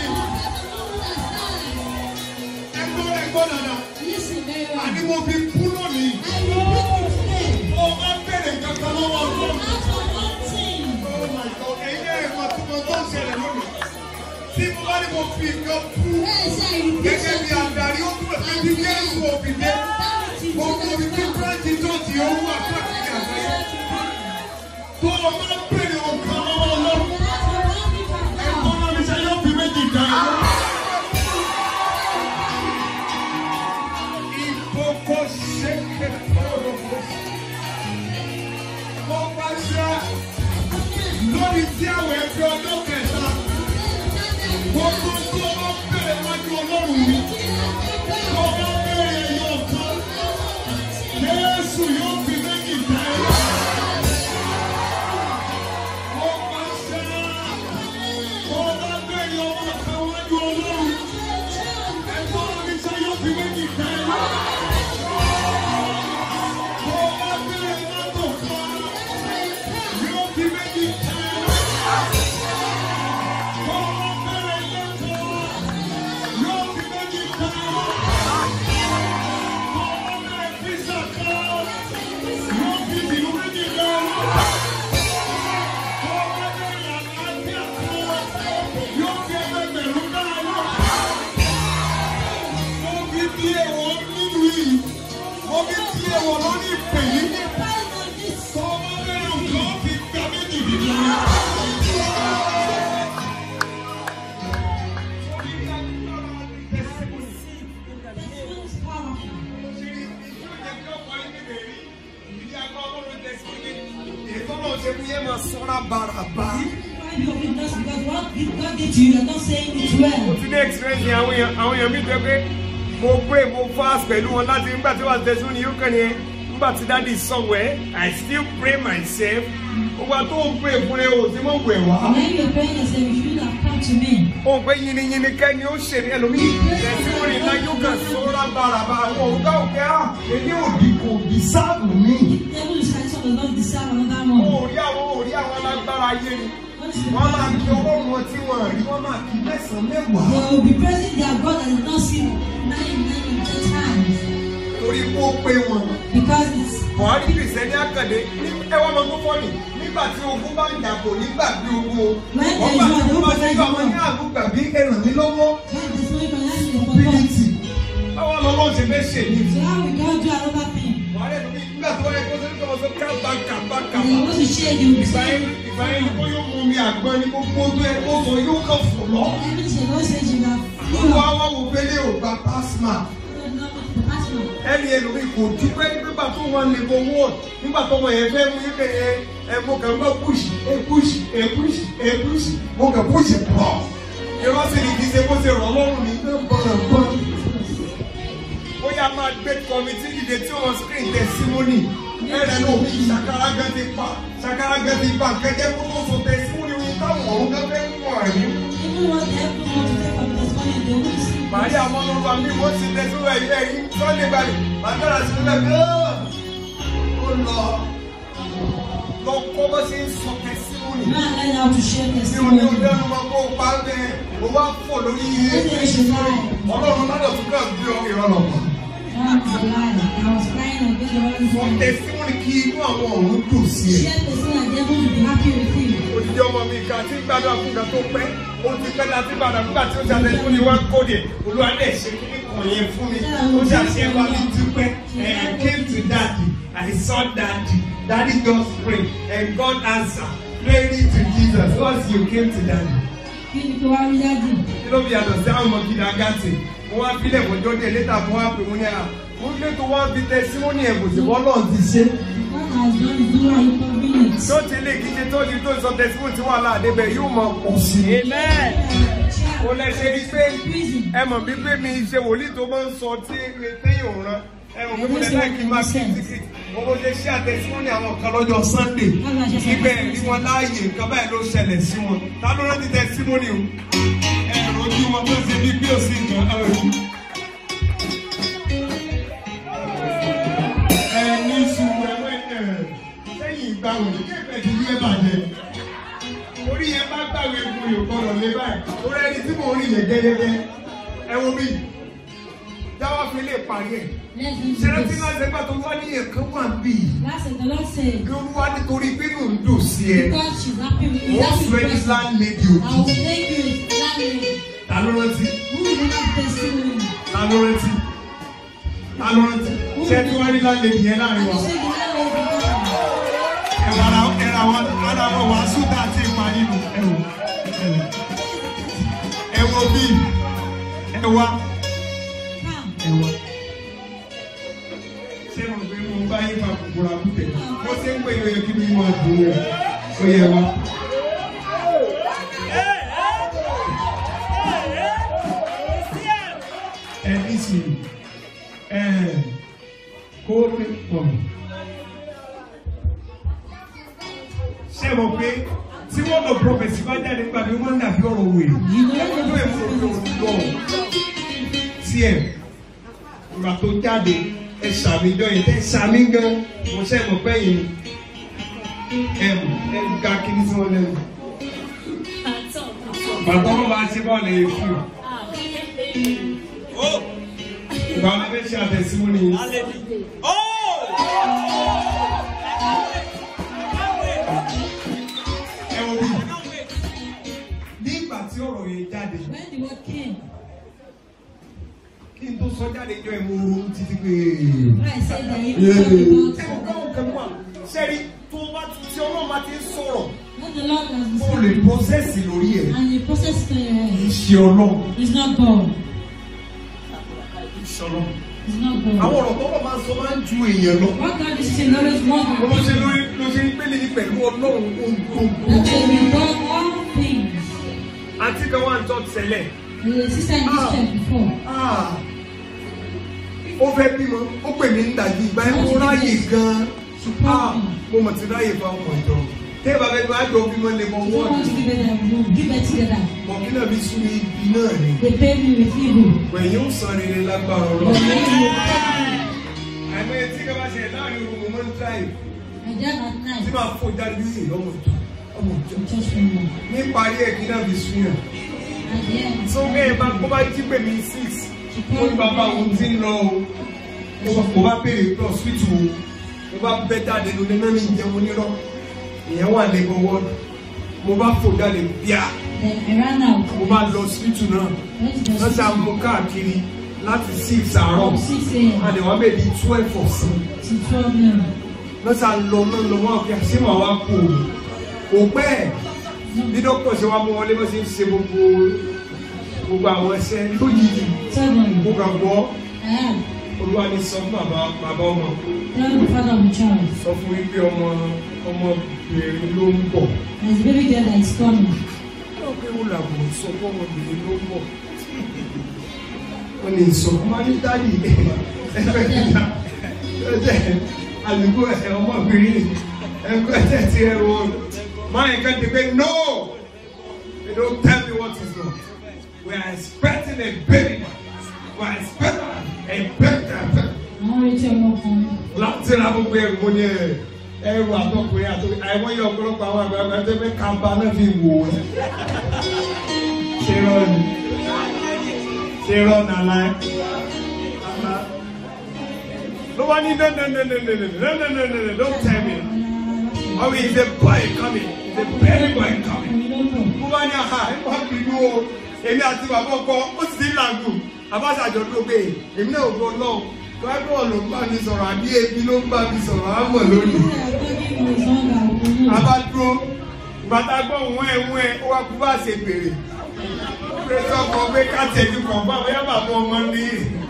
Ẹgbọ́n ẹgbọ́n dada. Àní mo fi kú lónìí. Mo máa bèrè kankan lọ́wọ́ ọlọ́run. Oh my God, ẹ̀yin náà ẹ̀kọ́ tí mo tó ń ṣẹlẹ̀ lónìí. Tí mo bá ní mo fi nǹkan kú gẹ́gẹ́ bí adarí ó kúrò níbi Jésù òbíde. Gbogbo ibi tí Bíráǹtì tó ti owó àkáàkiri àgbáyé. Tó o máa bèrè nǹkan lọ́wọ́ ọlọ́run. Ẹ̀kọ́ náà mi ṣe yóò fi méjì dá ẹ lọ. Ìkókó ṣe kékeré ọ̀rọ̀ Mo pàṣẹ lórí tí àwọn ẹgbẹ́ ọjọ́ kẹta. Gbogbo tó o bá bẹ̀rẹ̀ wájú ọlọ́run mi. Tó o bá bẹ̀rẹ̀ ẹyọ kan. Jésù yóò fi méjì dá ẹ lọ. Mo pàṣẹ. Tó o bá bẹ̀rẹ̀ ọmọ kan wájú ọlọ́run. Ẹ̀gbọ́n mi ṣe yóò fi méjì dá ẹ lọ. Tó o bá bẹ̀rẹ̀ mọ́tò kan. fi bìrù méjì lọ. Ọmọ ẹgbẹ́ àlàáfíà yóò fi ẹgbẹgbẹ̀rún náà lọ. Mo fi bí èèwọ̀ nínú yìí. Mo fi bí èèwọ̀ lórí ìpè yìí. Ọmọ bẹ́ẹ̀ nǹkan fi gba méjì nínú yìí. Why you open doors? Because what God did to you, you're not saying it mo well. ti ní experience yẹn àwọn èèyàn àwọn èèyàn mi jẹ pé mo pray mo fast pẹ̀lú wọn láti nígbà tí wàá tẹ̀sùn ní yókàn yẹn nígbà tí dáàdi somewhere I still pray myself gbogbo tó ń pray fún ẹ o ti mọ̀ wẹ̀ wá. And when you're praying, you say, you should have come to me. ó ń pẹ́ yiniyini kẹ́ni ó ṣe ní ẹlòmíì tẹ̀síwọ́n ní láyé ó kàn sọ́ra bàràbà àwọn ọ̀gá òkè á èmi ò di kò di sáàbù mi. The devil is trying to not deserve another ó one. rí àwọn ó rí àwọn alágbára ayé ni What is the wọ́n máa kí problem? ọlọ́run wọn tí wọ́n rí wọ́n máa kí mẹ́sàn-án mẹ́wàá. They will be praising their God that did not see nine, nine, ten times. torí kó pé wọn. Because it's buhari kìrìsìtẹ́nì àkàndé ní ẹwà máa ń kó fọ́ọ̀nì nígbà tí ogun bá ń dàbò nígbà bí ogun o. When wọ́n there gbà is tí war, wọ́n bá they ti will gbà wọ́n fight ní àgùgbà bí ẹ ràn mí lọ́wọ́. God is only can ask you for bílítì God. báwo lọ́wọ́ ṣe fẹ́ ṣe ní. So how we can do another thing? buhari ẹ̀dùn mi nígbà tí wọ́n yẹ kó sẹ́ni kọ́ sọ kábà kábà And kábà. you want to share, you will ìgbà say, yẹn ìgbà yẹn kó yóò mú mi àgbọn ní gbogbo tó yẹ kó sọ yóò kàn fò lọ. even she don't say she have olùwà wa wò pélé ò gba pásmà. pastor. ẹni ẹlòmí kò dúpẹ́ nígbà tó wọn lè bọ wọ́ọ̀d nígbà tó wọn yẹn fẹ́ mú yín bẹ́ẹ̀ ẹ mo kàn gbọ́ push ẹ push ẹ push ẹ push mo kàn push pọ̀. irọ́ sì ni kì í ṣe bó ṣe rọ̀ lọ́rùn ní gbọ́dọ̀ gbọ́dọ̀. ó yá máa gbé kọ́mítì dìde tí wọ́n screen testimony ẹ̀rẹ̀ náà fi ṣàkárá gan ti pa ṣàkárá gan ti pa kẹ́kẹ́ kó tó sọ testimony wọn táwọn ọ̀hún gan fẹ́ mú àyè. Even what the help want to take from this money, they will see. Màríà Mọ́lọ́lá mi wọ́n ti testimony ẹ̀yìn ẹ̀yìn Sunday báyìí màdàrà sí ilẹ̀ gan-an. Ó lọ lọ kọ́ bó ṣe ń sọ testimony. Now learn how to share Mi ò ní testimony. ọdẹ́nu máa kó o pa bẹ́ẹ̀, o wá fò lórí iye. This day she lied. Ọlọ́run ládọ̀ tún kàn bí ọ ìrọ̀lọ́pọ̀. That was a lie. I was crying on this Sọ one. testimony kí inú àwọn ọ̀run dùn sí ẹ. Share testimony and the devil will be happy with you. Odidi ọmọ mi kan tí gbàdúrà fún kan tó pẹ́, ó ti pẹ́ láti gbàdúrà fúgbà tí ó ṣe àtẹ̀sí fún ni wá kóde. Olúwa dẹ̀ ṣe kíní kan yẹn fún mi. Ó ṣe àṣẹ wa mi dúpẹ́. I came to daddy, I saw daddy. Daddy just pray and God answer. Glory to Jesus. Once you came to daddy. Kí ni kí wá rí dájú? Kí ló fi yàtọ̀ sí àwọn ọmọ gidi agátì? Mo wá bílẹ̀ fọjọ́ díẹ̀ létà mo wá pè mo ní à. Mo ní tó wá fi tẹsímọ́nì ẹ̀bùn sí bọ́lọ̀ ti ṣe. God has done his own inconvenience. tó ti lè kí ṣe tó ti tó sọ tẹsíwò tí wàhálà àdébẹ̀ yóò mọ pọ̀ sí i. amen. o lè ṣe rí pé Prison. ẹ mọ̀ bí pé mi ṣe wòlíì tó máa ń sọ tí téèyàn ò rán ẹ mọ̀ pé mo lè láì kí n máa kí tíkìtì mo mo lè ṣe àtẹ̀síwọ́nì àwọn kan lọ́jọ́ sunday ibẹ̀ rí wọn láàyè nǹkan báyìí ló ṣẹlẹ̀ sí wọn ta ló rántí tẹ̀síwọ́nì o ẹ rojú wọn tó ṣe bí bí òsì nǹkan ẹ ní sùúrù ẹ wẹ́ ẹ sẹ́yìn ìgbà wòlíì kéèpẹ̀ ti yé bàjẹ́ orí yẹn bá gbàgbé fún yòó gbọdọ̀ lé báyìí orí ẹni tí mò ń rí yẹn gẹ́gẹ́gẹ́ ẹ wo bí jáwọ́ fi lè parí ẹ̀ Let him do ṣẹlẹ̀ tí this. náà ṣe gbà tó wá ní ẹ̀kan wà bí That's it. The Lord said, kí olúwa nítorí bínú ń dùn sí ẹ because she's happy with you, wọ́n that's sọ the ẹni person. láńlẹ́dì I òkú will make you a landlady. ta ló rántí Who will never testimony? ta ló rántí ta ló rántí ṣé tí wọ́n rí láńlẹ́dì yẹn láàrin And wa you say the landlady. ẹ̀rọ ara ẹ̀rọ àwọn ara àwọn wàásù tá a ti pa nínú ẹ̀wò ẹ̀wò ẹ̀wò bíi ẹ̀wà Come. ẹ̀wà. ṣé mo gbé mo bá yín fa kòkòrò àkútẹ̀ mo ṣe ń pè é yẹ kí mi máa dùn ẹ̀ ó yẹ wa. ẹ ní sùúrù ẹ kó mi pọ̀ ṣé mo pé tí wọ́n lọ prọfẹ̀sì bá jáde nípa mi wọ́n ń dàbí ọ̀rọ̀ wèrè ẹ̀wọ̀n tó èmi ò lò lọ tí ẹ̀ ìgbà tó jáde ẹ sàmì jọ yìí ẹ sàmì gan mo ṣe mọ̀ pé yìí ẹ ẹ ga kiri sí wọn lẹ́nu bàbá wọn bá ṣe bọ́ọ̀lù yẹn fún un ìgbà wọn bẹ ṣe àtẹ̀síwọ́n ni sọ jáde jọ ẹ̀ mo ronú títí pé. When I said that you talk about ẹ kò káwọn kan wà sẹ́rí tó bá ti tí ọlọ́run bá ti ń sọ̀rọ̀ what the Lord has ó lè decided pọ́sẹ̀sì lórí ẹ̀ and the process to your kì í head ṣe ọlọ́run is not God. kì í ṣe ọlọ́run. It's not àwọn God. ọ̀rọ̀ tó wọ́n máa ń sọ máa ń ju èèyàn lọ. What God is saying always wants Mo ṣe to lórí ló ṣe ń gbélé ní pẹ̀lú ọlọ́run ohun That they will done all things. Àǹtí kan wà ń tọ́ tẹ́lẹ̀. The sister in this church before. Ó fẹ́ bímọ, ó pè mí ń dàjí ìgbà ẹ̀ mo ráyè gan-an. She Ah, told me. Mo mọ̀ ti ráyè fún ọmọ ìjọ. Tẹ́ ẹ bá fẹ́ máa jọ bímọ lè mọ If you wọ́ọ̀dù. want to give it a room, give it together. Mọ̀kí náà bí sún ní ibi náà ni. They pay me with evil. Pẹ̀yìn ó san rere lágbára But ọlọ́run. when you Àìmọye tí kò bá ṣe láàrin òru mo máa ń tráì. and then at night, Tí máa fò jáde bí ìlọ́mọ ìjọ. Ọmọ ìjọ. you church for me. Ní parí ẹ̀ kí náà fi sún yàn. At the end, tó bẹ́ẹ̀ bá kó bá jí pè mí six ó ní bàbá òun ti ń lọ o mo bá- mo bá béèrè pé hospital o mo bá bẹ́ jáde lóde náà ní ìjẹun onírọ́ ìyẹn wà ní gbọ́wọ́ mo bá fò jáde bíà then I ran out. mo bá lọ hospital náà Went to the wọ́n ṣe hospital àmú káàkiri láti six àárọ̀ from 6 a.m. àdéhùn abẹ́ẹ̀dì twelve ọ̀sán to 12 noon. wọ́n ṣe àlọ́ náà lọ wọ́n àfi àṣẹ màá wá kú o kò pẹ́ ẹ̀ bí dókítà ṣe wá mú wọlé bó ṣe ń ṣe gbogbo gbogbo àwọn ẹsẹ̀ lójijì Suddenly, mo kàn gbọ́ I am. olúwa ní sọ fún bàbá bàbá ọmọ Tell the father of the child. sọ fún wípé ọmọ ọmọbìnrin ló ń bọ̀ There's a baby girl that is coming. ó pé ó làbò sọ fún ọmọbìnrin ló ń bọ̀ wọ́n ní ìsọ̀kún máa ní dádì ẹgbẹ́ kíkà ẹjẹ́ àdúgbò ẹ̀ ọmọbìnrin ẹgbẹ́ ẹ̀jẹ̀ ti ẹ̀ wọ máa ń kẹ́kẹ́ pé no they don't tell me what is not we are expecting a baby we are expecting a baby Àwọn retí ọmọkùnrin. láti ra gbogbo ẹrù mo ní ẹ ẹrù àtọkùnrin àtọkùnrin àìwọ́n yẹ ọ̀pọ̀lọpọ̀ àwọn àgbàlagbà tó fẹ́ kàmbá náà fi wò ó ṣe rọ ni ṣe rọ nàlá ẹ. ló wá ní no no no no no no no no no no no don't tell me oh he is a boy coming he is a baby boy coming We don't know. mo bá ní aha ẹ má bínú o èmi àti bàbá ọkọ ó sì ti làgùn àbáṣàjọ ló gbé èmi náà ò gbọ́ náà gbàgbọ́ ló ń bá mi sọ̀rọ̀ àbí ebi ló ń bá mi sọ̀rọ̀ á mọ̀ lónìí. àbá dúró bàtà gbọ́ òun ẹ̀ òun ẹ̀ ó wá kú bá ṣe bèrè pèsè ọkọ̀ pé káàtì ẹ̀jú kan bá bóyá bàbá ọmọ ní.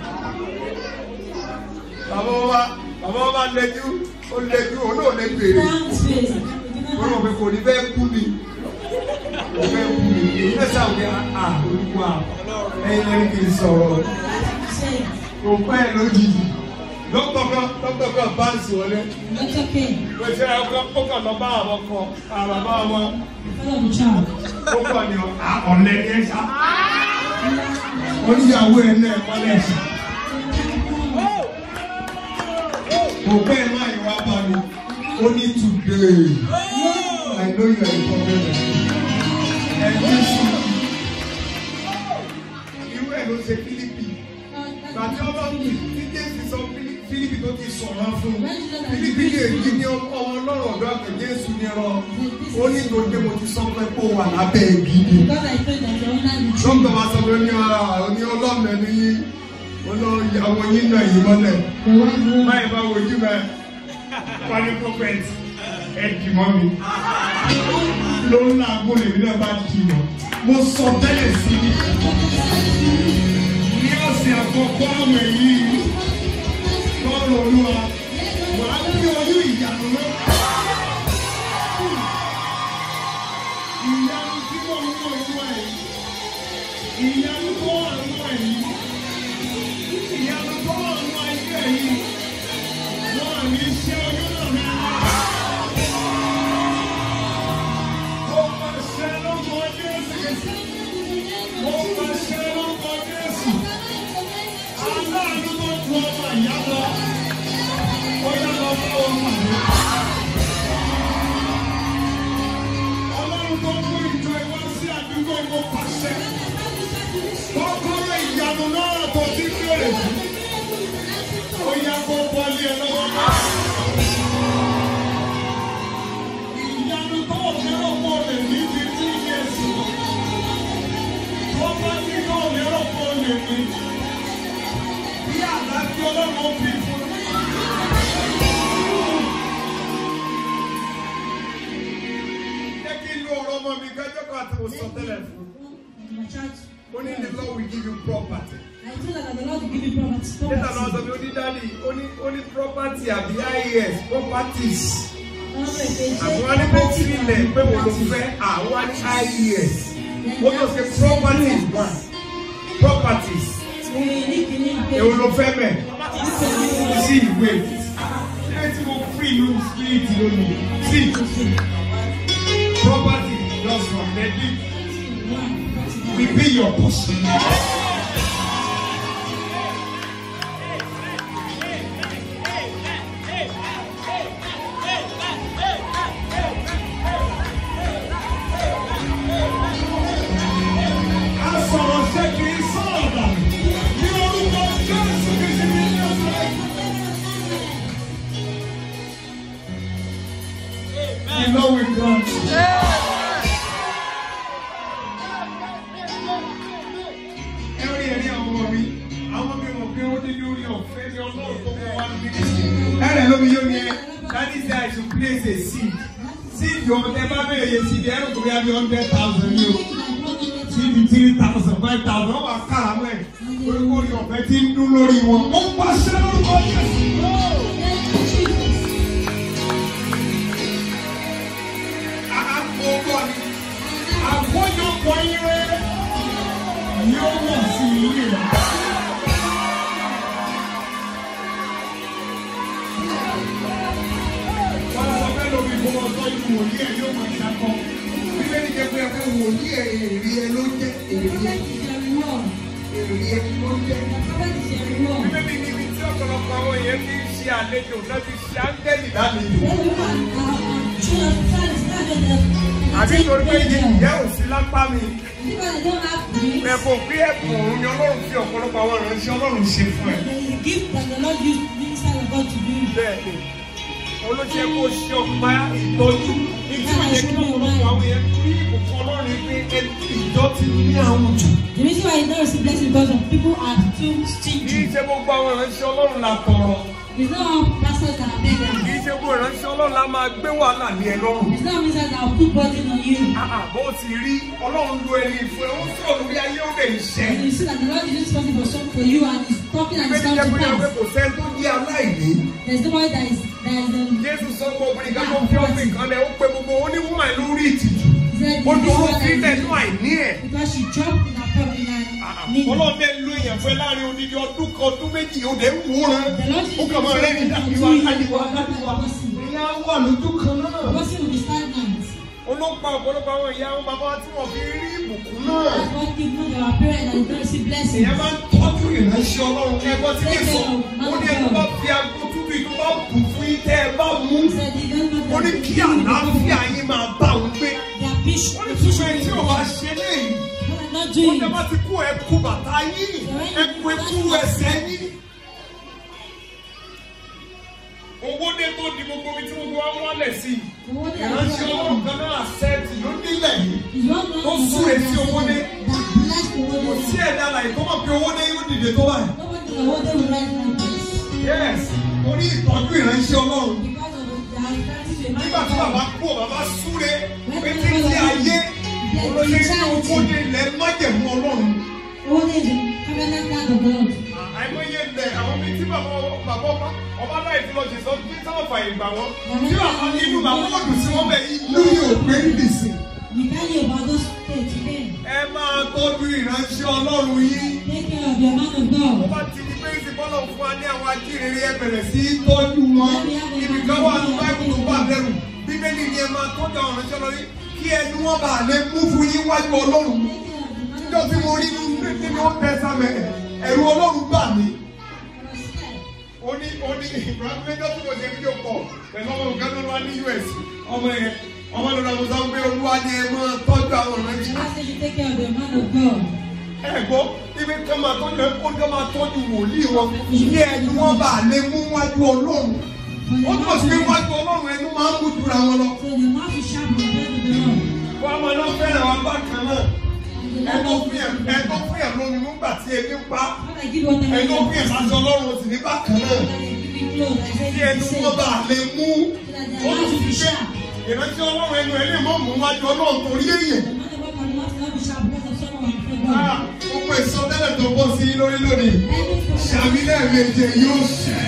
bàbá wa bàbá wa lẹ́jú ó lẹ́jú òun náà lè bèrè Round space. ó rò pé kò ní fẹ́ kú ni kò fẹ́ kú ni èyí náà sàwọn à olúwa ẹ̀yin lẹ́yìn kì í sọ̀rọ̀ Say, kò pẹ́ lójijì dókítà kan dókítà kan báǹsì wọlé that's okay. pèsè ọkọ ó kàn lọ bá àwọn kan àbàbà wọn Father of the child. ó kàn ní ọ̀lẹ́ ní ẹ̀ṣá oníyàwó ẹ̀ náà mọ́lẹ̀ ẹ̀ṣá kò pẹ́ má ìwà bá mi ó ní today I know you are a problem ẹ̀ ní sùn irú ẹ̀ ló ṣe Fílípì gbàtí ọlọ́run ní jésù sọ Fílí- Fílípì tó ti sọ̀rọ̀ fún un Fílípì lè di ní ọmọ ọlọ́run ọ̀dọ́ àgbẹ̀ jésù ní ẹ̀rọ ó ní gbogbo mo ti sọ pé kó wà lábẹ́ gidi. Because I told that you're under the tree. dókítà wa sọ pé ní ara ní ọlọ́run ẹni yín olóyàwó yín náà yìí mọ́lẹ̀ The one who báyìí bá wojú mẹ́ wálé prophet ẹ̀ dì mọ́ mi ló ń làágùn lèmi náà bá dì mọ́ mo sọ tẹ́lẹ̀ sí i ní ọ̀sẹ̀ àkọ́kọ́ àwẹ̀ yìí lọ́rọ̀ olúwa wàá bí oyún ìyanu náà. ìyanu tí wọ́n ń wọ inú ẹ̀ yìí ìyanu tó wà nínú ẹ̀ yìí ìyanu tó wà nínú ayé ẹ̀ yìí wọ́n à ní ṣe oyún náà ní Ó máa ṣe lórúkọ Jésù. Ó máa ṣe lórúkọ Jésù. Aláàánú tó ju ọmọ ìyá lọ. Ó yá lọ bá ọmọ rẹ̀. Ọlọ́run tó mú ìjọ ìwá sí àdúgbò ìwọ pàṣẹ. Kọ́kọ́rọ́ ìyanu náà tó ti bèrè fún. Ó yá kó bọ́lí ẹ lọ́wọ́ náà. Ìyanu tó lérò pọ̀ lè ní ti tí Jésù. Tó bá ní tó lérò pọ̀ lè ní. ọmọ mi kájọ́ kan àti mo sọ tẹ́lẹ̀ fún My child. ó ní the Lord will give you property. I told her that the Lord will give you property. nígbà náà sọ pé ó ní dáàdi ó ní ó ní property àbí IAS properties àwọn ní bó tilẹ̀ pé wò ló fẹ́ àwọn ní IAS ó tó ṣe properties one properties èwo ló fẹ́ mẹ́ sí ìwé ilé tí mo fi ìlú spirit lónìí sí property just from Lekki will be your portion. A sọ̀rọ̀ ṣé kì í sọ̀rọ̀ dànù. Ní orúkọ Jésù kì í ṣe ní ilé ọ̀sẹ̀. You know we grant. Ẹ rí ẹ̀rí àwọn ọmọ mi, àwọn mi mọ̀ pé ó ní lórí ọ̀fẹ́ ní ọlọ́run tó mú wá níbí. Ẹ̀rẹ̀ lómi yóò yẹ, that is why I should place a seed. Seed yóò tẹ bá bẹ̀rẹ̀ yẹ seed ẹ̀rọ tó bí a bí hundred thousand ní o three three thousand five thousand wọ́n wá kára mọ́ ẹ̀ orúkọ orí ọ̀fẹ́ tí ń dún lórí wọn. ó ń pàṣẹ lórúkọ Jésù. àkókò ni àkójọpọ̀ ire yóò wọ̀ sí ilé rẹ̀. wọ́n sọ fẹ́ lómi fún wọn sọ ìlú wòlíì ẹ̀ yóò máa ṣàkọ. bíbélì jẹ́ pé ẹ̀kọ́ wòlíì ẹ̀ èrè ẹ̀ ló jẹ́ èrè ẹ̀ èrè ẹ̀ ló jẹ́. bíbélì níbi tí ọ̀pọ̀lọpọ̀ àwọn èèyàn ti ń ṣe àlejò náà ti ṣe áńgẹ́lì lálejò. àbí torí pé ìyá ò sí lápá mi. ẹ̀bùn pé ẹ̀bùn òun ni ọlọ́run fi ọ̀pọ̀lọpọ̀ àwọn ìránṣẹ́ ọlọ́run ṣe fún ẹ. bẹ́ẹ̀ni olóṣè kò ṣe ọgbà ìtọ́jú nítorí ó yẹ kí ọ̀pọ̀lọpọ̀ àwọn èèyàn rí ìbùkún ọlọ́run pé ẹni ìjọ ti ní àwọn jù. The reason why you don't receive blessing because of people are too kì í stingy. ṣe gbogbo àwọn ìránṣẹ́ ọlọ́run la tọrọ. It's not all pastors that are kì beggars. í ṣe gbogbo ìránṣẹ́ ọlọ́run la máa gbé wàhálà ní ẹ lọ́rùn. It's not ministers that will put burden on you. Àà, bó ti rí ọlọ́run lo ẹni ìfún ẹ ó sọ̀rọ̀ lórí ayé ó lè ṣẹ́. And you see that the Lord is doing something for some for you and is talking and it's Bíbélì come jẹ́ to pé pé pass. kò sẹ́ni tó jẹ́ aláìní. There's nobody that is that is um, Jésù sọ pé obìnrin kan tó fi ọ̀sìn kan lẹ̀ ó pe gbogbo oníwọ̀n ẹ̀ lórí ìtìjú. he said Ó this dúró one that sílẹ̀ is nínú àìní ẹ̀. because she dropped in her problem in her need. Ọlọ́run dẹ̀ lo èèyàn fẹ́ láàrin odidi ọdún kan ọdún méjì ó dẹ̀ ń wúran. The Lord is Ó kàn máa rẹ́ ní doing dákìwá something dákìwá to you. dákìwá. Ìyá wà lójú kan The náà. person will be stagnant. Olóńpa ọ̀pọ̀lọpọ̀ àwọn ìyá àwọn bàbá tí wọ́n fi rí ìbùkún náà. That's what give you your parents that you don't receive blessings. Ìyẹn máa ń tọ́jú ìránṣẹ́ Ọlọ́run ẹgbọ́n tí kì í sọ. Ó ní ẹni bá fi aago túbú ìlú bá bù fún yín tẹ́ ẹ bá mú. He said they don't know Ó ní that kí àlàáfíà yín máa bá òun gbé. they are fish. Ó ní túbọ̀ ẹ tí ò wá ṣe léyìí. What are not Ó doing? ní bá ti kú ẹ kú bàtà yín. Ẹ kú ekú ẹsẹ̀ yín. Owó dé tó di gbogbo ibi tí gbogbo wa wálẹ̀ sí. The one that is Ìránṣẹ́ Ọlọ́run kan náà àṣẹ́ẹ̀tì ló nílẹ̀ yìí. is one man Tó in súre God sí owó dé. that bless the Kò world. sí ẹ̀dá àlàyé tó mọ̀ pé owó dé yóò dìde tó báyìí. Nobody in the world will rise like this. Yes, torí ìtọ́jú ìránṣẹ́ Ọlọ́run. Because of the practice we Nígbà tí bàbá kú ọ̀ bàbá súre pé kí ní ayé olóyè ní owó ní ilẹ̀ májẹ̀mú Ọlọ́run. Old age, covenant land of God. Àìmọye ilẹ̀ àwọn bíi tí bàbá bàbá ọba ọba láì fi lọ ṣe sọ bí táwọn fàyè gbà wọ́n. Tí bàbá inú bàbá wọ́n dùn sí wọ́n bẹ̀ inú yóò gbé nìsín. We tell you about those states again. Ẹ máa tọ́jú ìránṣẹ́ Ọlọ́run yín. Take care of your man of Wọ́n God. bá ti di pé ìsìnkọ́lọ̀ fún wa ní àwọn ajíhìnrere ẹ bẹ̀rẹ̀ sí í tọ́jú wọn. Ibi kan wà ní báyìí tó bá bẹ̀rù. Bíbélì ni ẹ máa tọ́jú àwọn ìránṣẹ́ Ọlọ́run yín kí ẹnu wọn bá lè mú fún yín wájú Ọlọ́run. Take care of the man of Níjọ́ tí mo rí nínú nínú ọ̀pẹ sábẹ̀ ẹ̀rù Ọlọ́run bà mí. Ó ní ó ní Ibrahim lẹ́jọ́ tí mo ṣe fídíò pọ̀ pẹ̀lú ọmọ nǹkan tó wá ní US. Ọmọ yẹn ọmọ lọ́dọ̀ mo sọ pé Olúwa ni ẹ máa tọ́jú àwọn ìránṣẹ́. God said you take care of your man of God. ẹ̀gbọ́n ibi kí wọ́n máa tọ́jú ẹ̀ kó ní wọ́n máa tọ́jú wòlíì wọn kí ẹnu wọn bá lè mú wájú ọlọ́run ó túbọ̀ sí pé wájú ọlọ́run ẹnu máa ń mú jura wọn lọ. So the mouth is sharp and the word of the Lord. wọ́n á máa lọ fẹ́ràn wọn bákan náà And the ẹ̀tọ́ Lord fún yẹn ẹ̀tọ́ fún yẹn lómi nígbà tí ebi ń pa When I give water, I ẹ̀tọ́ fún give yẹn láti ọlọ́run sì ní bákan náà When I give you clothes, I say kí you ẹnu say wọn bá lè mú so that ó their tún mouth fi is pé sharp. ìrántí ọlọ́run ẹnu ẹ lè mọ́ mú wájú ọlọ́run torí èèyàn. The man of God cannot be sharp because of someone before Ah, God. gbogbo ìsọtẹ́lẹ̀ tó bọ́ sí lórí lónìí ṣàmì lẹ́ẹ̀mejì yóò ṣẹ.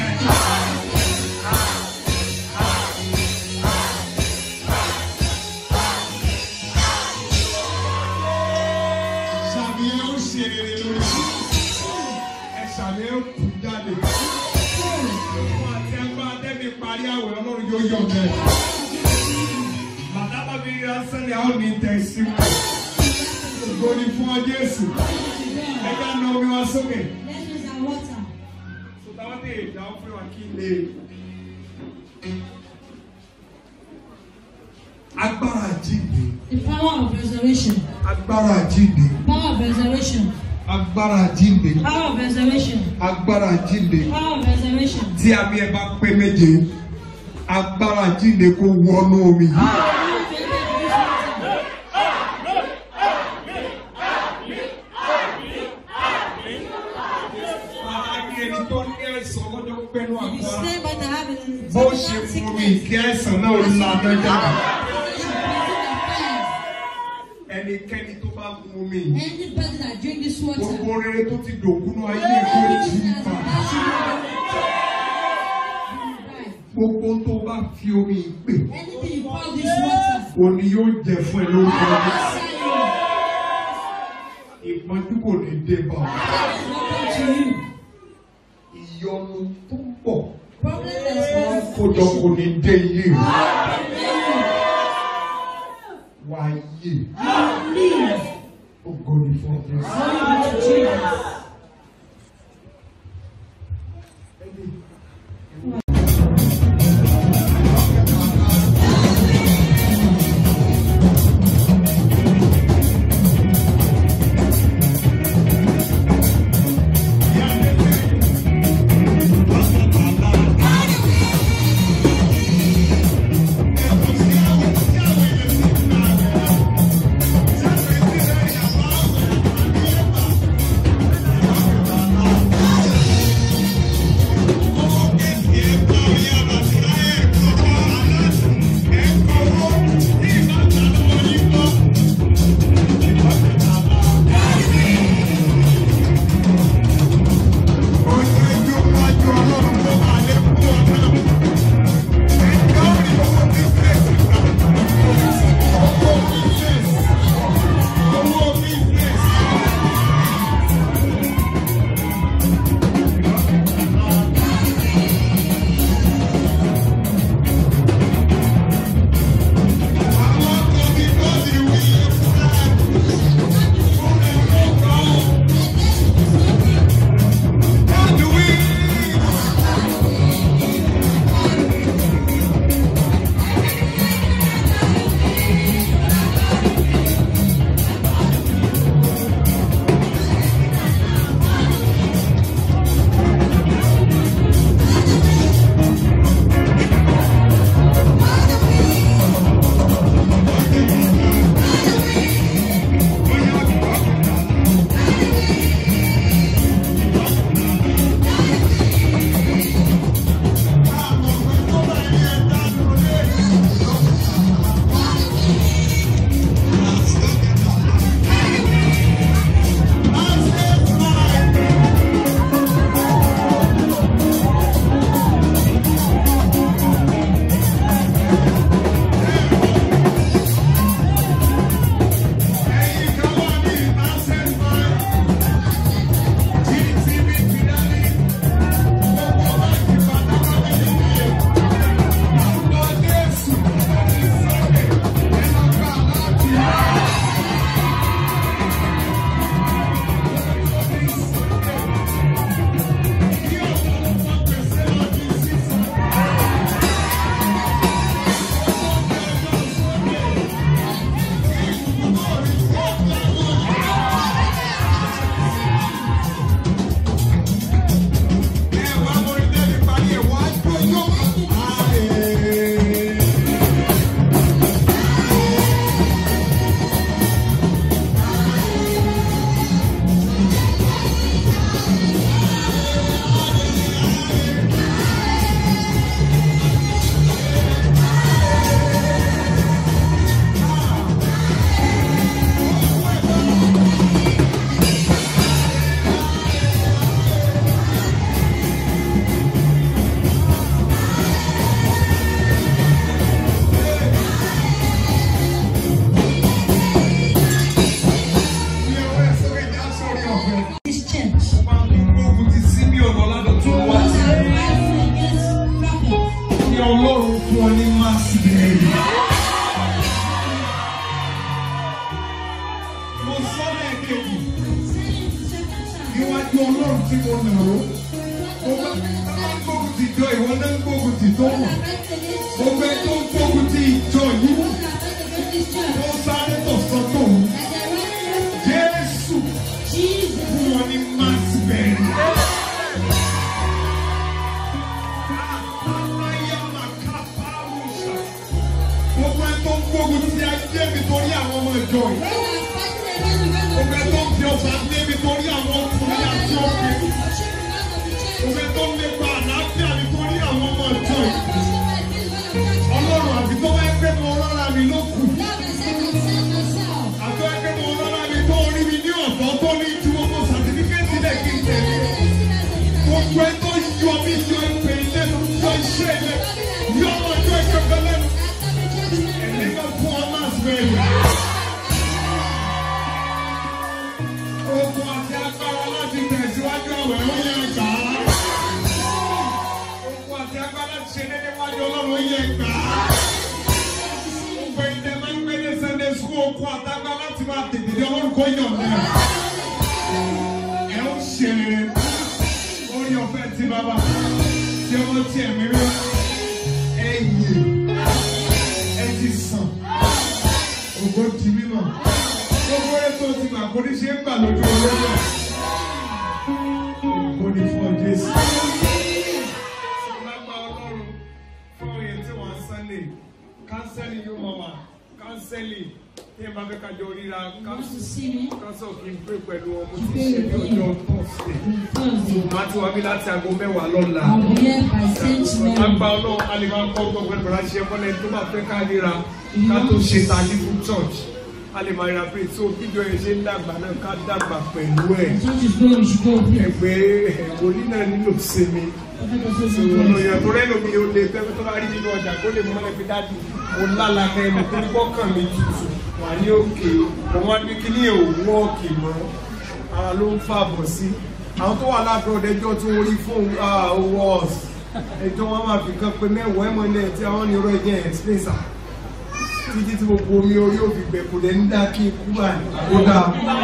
ṣàmì ẹ ó ṣe rere lórí ẹ ṣàmì ẹ ó kú jáde. Fún àti agbára tẹ́mi parí àwẹ̀ ọlọ́run yóò yọ̀ bẹ́ẹ̀. Bàtà bàbí ránṣẹ́lẹ̀ àwọn ní tẹ̀síwájú. Ògo ni fún ọ Jésù. Ẹ já na omi wa sókè. Let's use our water. Sọ̀tàwọ́ dé ìdáwọ́ fún wa kí n lè. Agbára àjíǹde. The power of resurrection. Agbára àjíǹde. Power of resurrection. Agbára àjíǹde. Power of resurrection. Agbára àjíǹde. Power of resurrection. Tí àmì ẹ bá pé méje, agbára àjíǹde kó wọnú omi yìí. Àní ẹni tó ní àìsàn lọ́jọ́ pẹ́nu If you àgbára. stay by the habit and Bó ṣe fún mi kí àìsàn náà lànà jáde. Ẹnikẹ́ni tó bá mu omi yìí. Any person that drink this water, Gbogbo rere tó ti dògúnú ayé kò jí pa. Gbogbo tó bá fi omi yìí pè, anything you call this water, òní yóò jẹ fún ẹ lórúkọ Jésù. answer you. Ìpọ́njú kò ní dé bá ọ. That is not to you. Ìyọnu tó ń bọ̀ Problem that wọ́n is kójọ kò ní dé ilé rẹ̀. Wà á yè. Ògo ni fún ọ Jésù. Glory to Jesus. Thank tí mo nà ó. Mo bá ń gbógun ti jọ ìwọ náà ń gbógun ti tó mọ̀. Mo fẹ́ tó ń gbógun ti ìjọ yìí. Mo sáré tọ̀sán tó ń. Jésù fún wọn ní máàsì bẹ́ẹ̀. Gbogbo ẹ tó ń gbógun ti ayé mi torí àwọn ọmọ ìjọ yìí. Gbogbo ẹ tó ń fi ọ̀sán lé mi torí àwọn ọkùnrin àti obìnrin. Gbogbo ẹ tó ń lépa àlàáfíà mi torí àwọn ọmọ ìjọ yìí. Ọlọ́run àti tó bá gbé mi ọlọ́ra mi ló kù. Àti tó bá gbé mi ọlọ́ra mi tó rí mi ní ọ̀dọ́ tó ní ju gbogbo sàtífíkẹ́tì lẹ̀ kí n tẹ̀lé. Gbogbo ẹ tó yọ mí yọ ìpè lẹ́nu yọ iṣẹ́ lẹ̀ yọ ọmọ ìjọ ìkẹ̀kẹ́ lẹ́nu. Ẹ̀mí máa fún ọ máa sùn Ogun àti agbára láti tẹ̀síwájú ọ̀wẹ̀ ó yẹ gbà á. Ogun àti agbára láti ṣe dédé wájú ọlọ́run ó yẹ gbà á. Gbogbo ìdẹ máa ń gbé ní Sunday school okun àtagbá láti máa tètè dé ọlọ́run kó yàn ní ẹ̀. Ẹ ó ṣe rere. Orí ọ̀fẹ́ ti bàbá. Tí ọmọ tí ẹ̀mí rí. Ẹ yè. Ẹ ti sàn. Ògo di mímọ̀ gbogbo ẹ tó ti gbà kó ní ṣe ń gbà lójú olóyè kó ní fún ọ jésù. lágbà ọlọ́run fún òye tí wọ́n sunday kánsẹ́lì yóò máa wà kánsẹ́lì tí ẹ bá fẹ́ kájọ ríra kánsọ̀ kí n pè pẹ̀lú ọmọ tí ṣe ní ọjọ́ tọ́sídẹ̀. màá ti wá bí láti aago mẹ́wàá lọ́la. lágbà ọlọ́run a lè máa kọ́ gbogbo ẹ̀rọ àṣẹ mọ́lẹ̀ tó bá fẹ́ ká ríra ká tó ṣe ta ní fún church a lè máa ra pé tó bíjọ yẹn ṣe ń dàgbà náà ká dàgbà pẹ̀lú ẹ̀ ẹgbẹ́ wòlíì náà nílò sinmi olóyè tó rẹ́ lómi ó lè fẹ́ tó bá rí nínú ọjà kó lè mọ́lẹ̀ fi dájú mo lálà kẹ́mi tó gbọ́kàn mi tutù wà ní òkè mo wá ní kíní ò wọ́ọ̀kì mọ́ ara ló ń fàbọ̀ sí àwọn tó wà lábẹ́ ọ̀dẹ́jọ́ tó rí fún wọ́ọ̀s ẹjọ́ wọn máa fi kan pé mẹ́wàá ẹ̀mọ́ ilẹ̀ tí àwọn ní ọ̀rọ̀ ẹ̀jẹ̀ explain sir títí tí gbogbo omi orí òfin gbẹ kò lè ń dá kí n kú báyìí ó dáa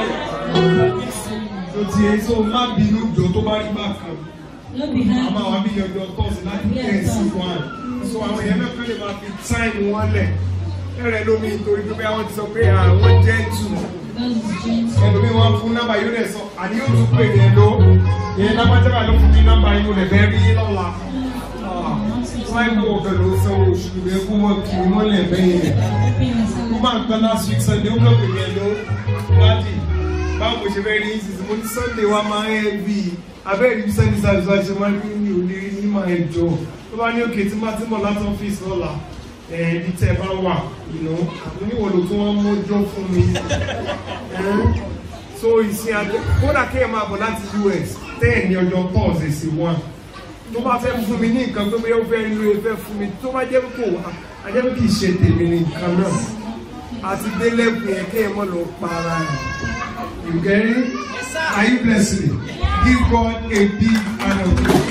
tó ti ẹ tó má bínú jọ tó bá rí bákan àmọ́ àwọn bí yọjọ tọ́sí láti ten sí one so àwọn èèyàn náà kàn lè máa fi táìmù wọn lẹ̀ ẹ̀rẹ̀ lómi nítorí pé àwọn ti sọ pé àwọn jẹ́ tù ẹlòmíì wọn fún nọ́mbà yóò lẹ̀ sọ àní yóò tún pè yẹn ló yẹn lápájábà ló fún mi nọ́mbà yóò lẹ̀ bẹ́ẹ̀ rí lọ́la wọ́n á gbọ́ pẹ̀lú sanwó oṣù rẹ̀ kó wọ́n kì í mọ́lẹ̀ bẹ́ẹ̀ yẹn. Kó máa ń gbọ́ last week Sunday ó gbọ́ pé yẹn ló láti báwo mo ṣe fẹ́ rí sísè mo ní Sunday wa máa ń ẹ́ bí abẹ́rẹ́ ibi Sunday service wa ṣe máa ń rí mi ò lè rí ní máa ẹ̀ jọ. Tó bá ní òkè tí máa ti mọ̀ láti ọ́fíìsì lọ́la ibi tẹ́ ẹ bá wà ìnú oníwọ̀n ló tún wọ́n mójó fún mi. So ìsìn àjọ kódà kéèyàn máa bọ̀ láti US tẹ́ẹ̀ ní ọjọ́ Thursday sí one tó bá fẹ́ fún mi ní nǹkan tó bẹ́ẹ̀ ó fẹ́ lu efẹ́ fún mi tó bá jẹ́ kó ajẹ́ pé kì í ṣe tèmi ní nǹkan náà àti délẹ́kùn yẹn kéèyàn mọ̀ lọ para ẹ̀. You get it? Are you blessed? Give God a big hand of praise.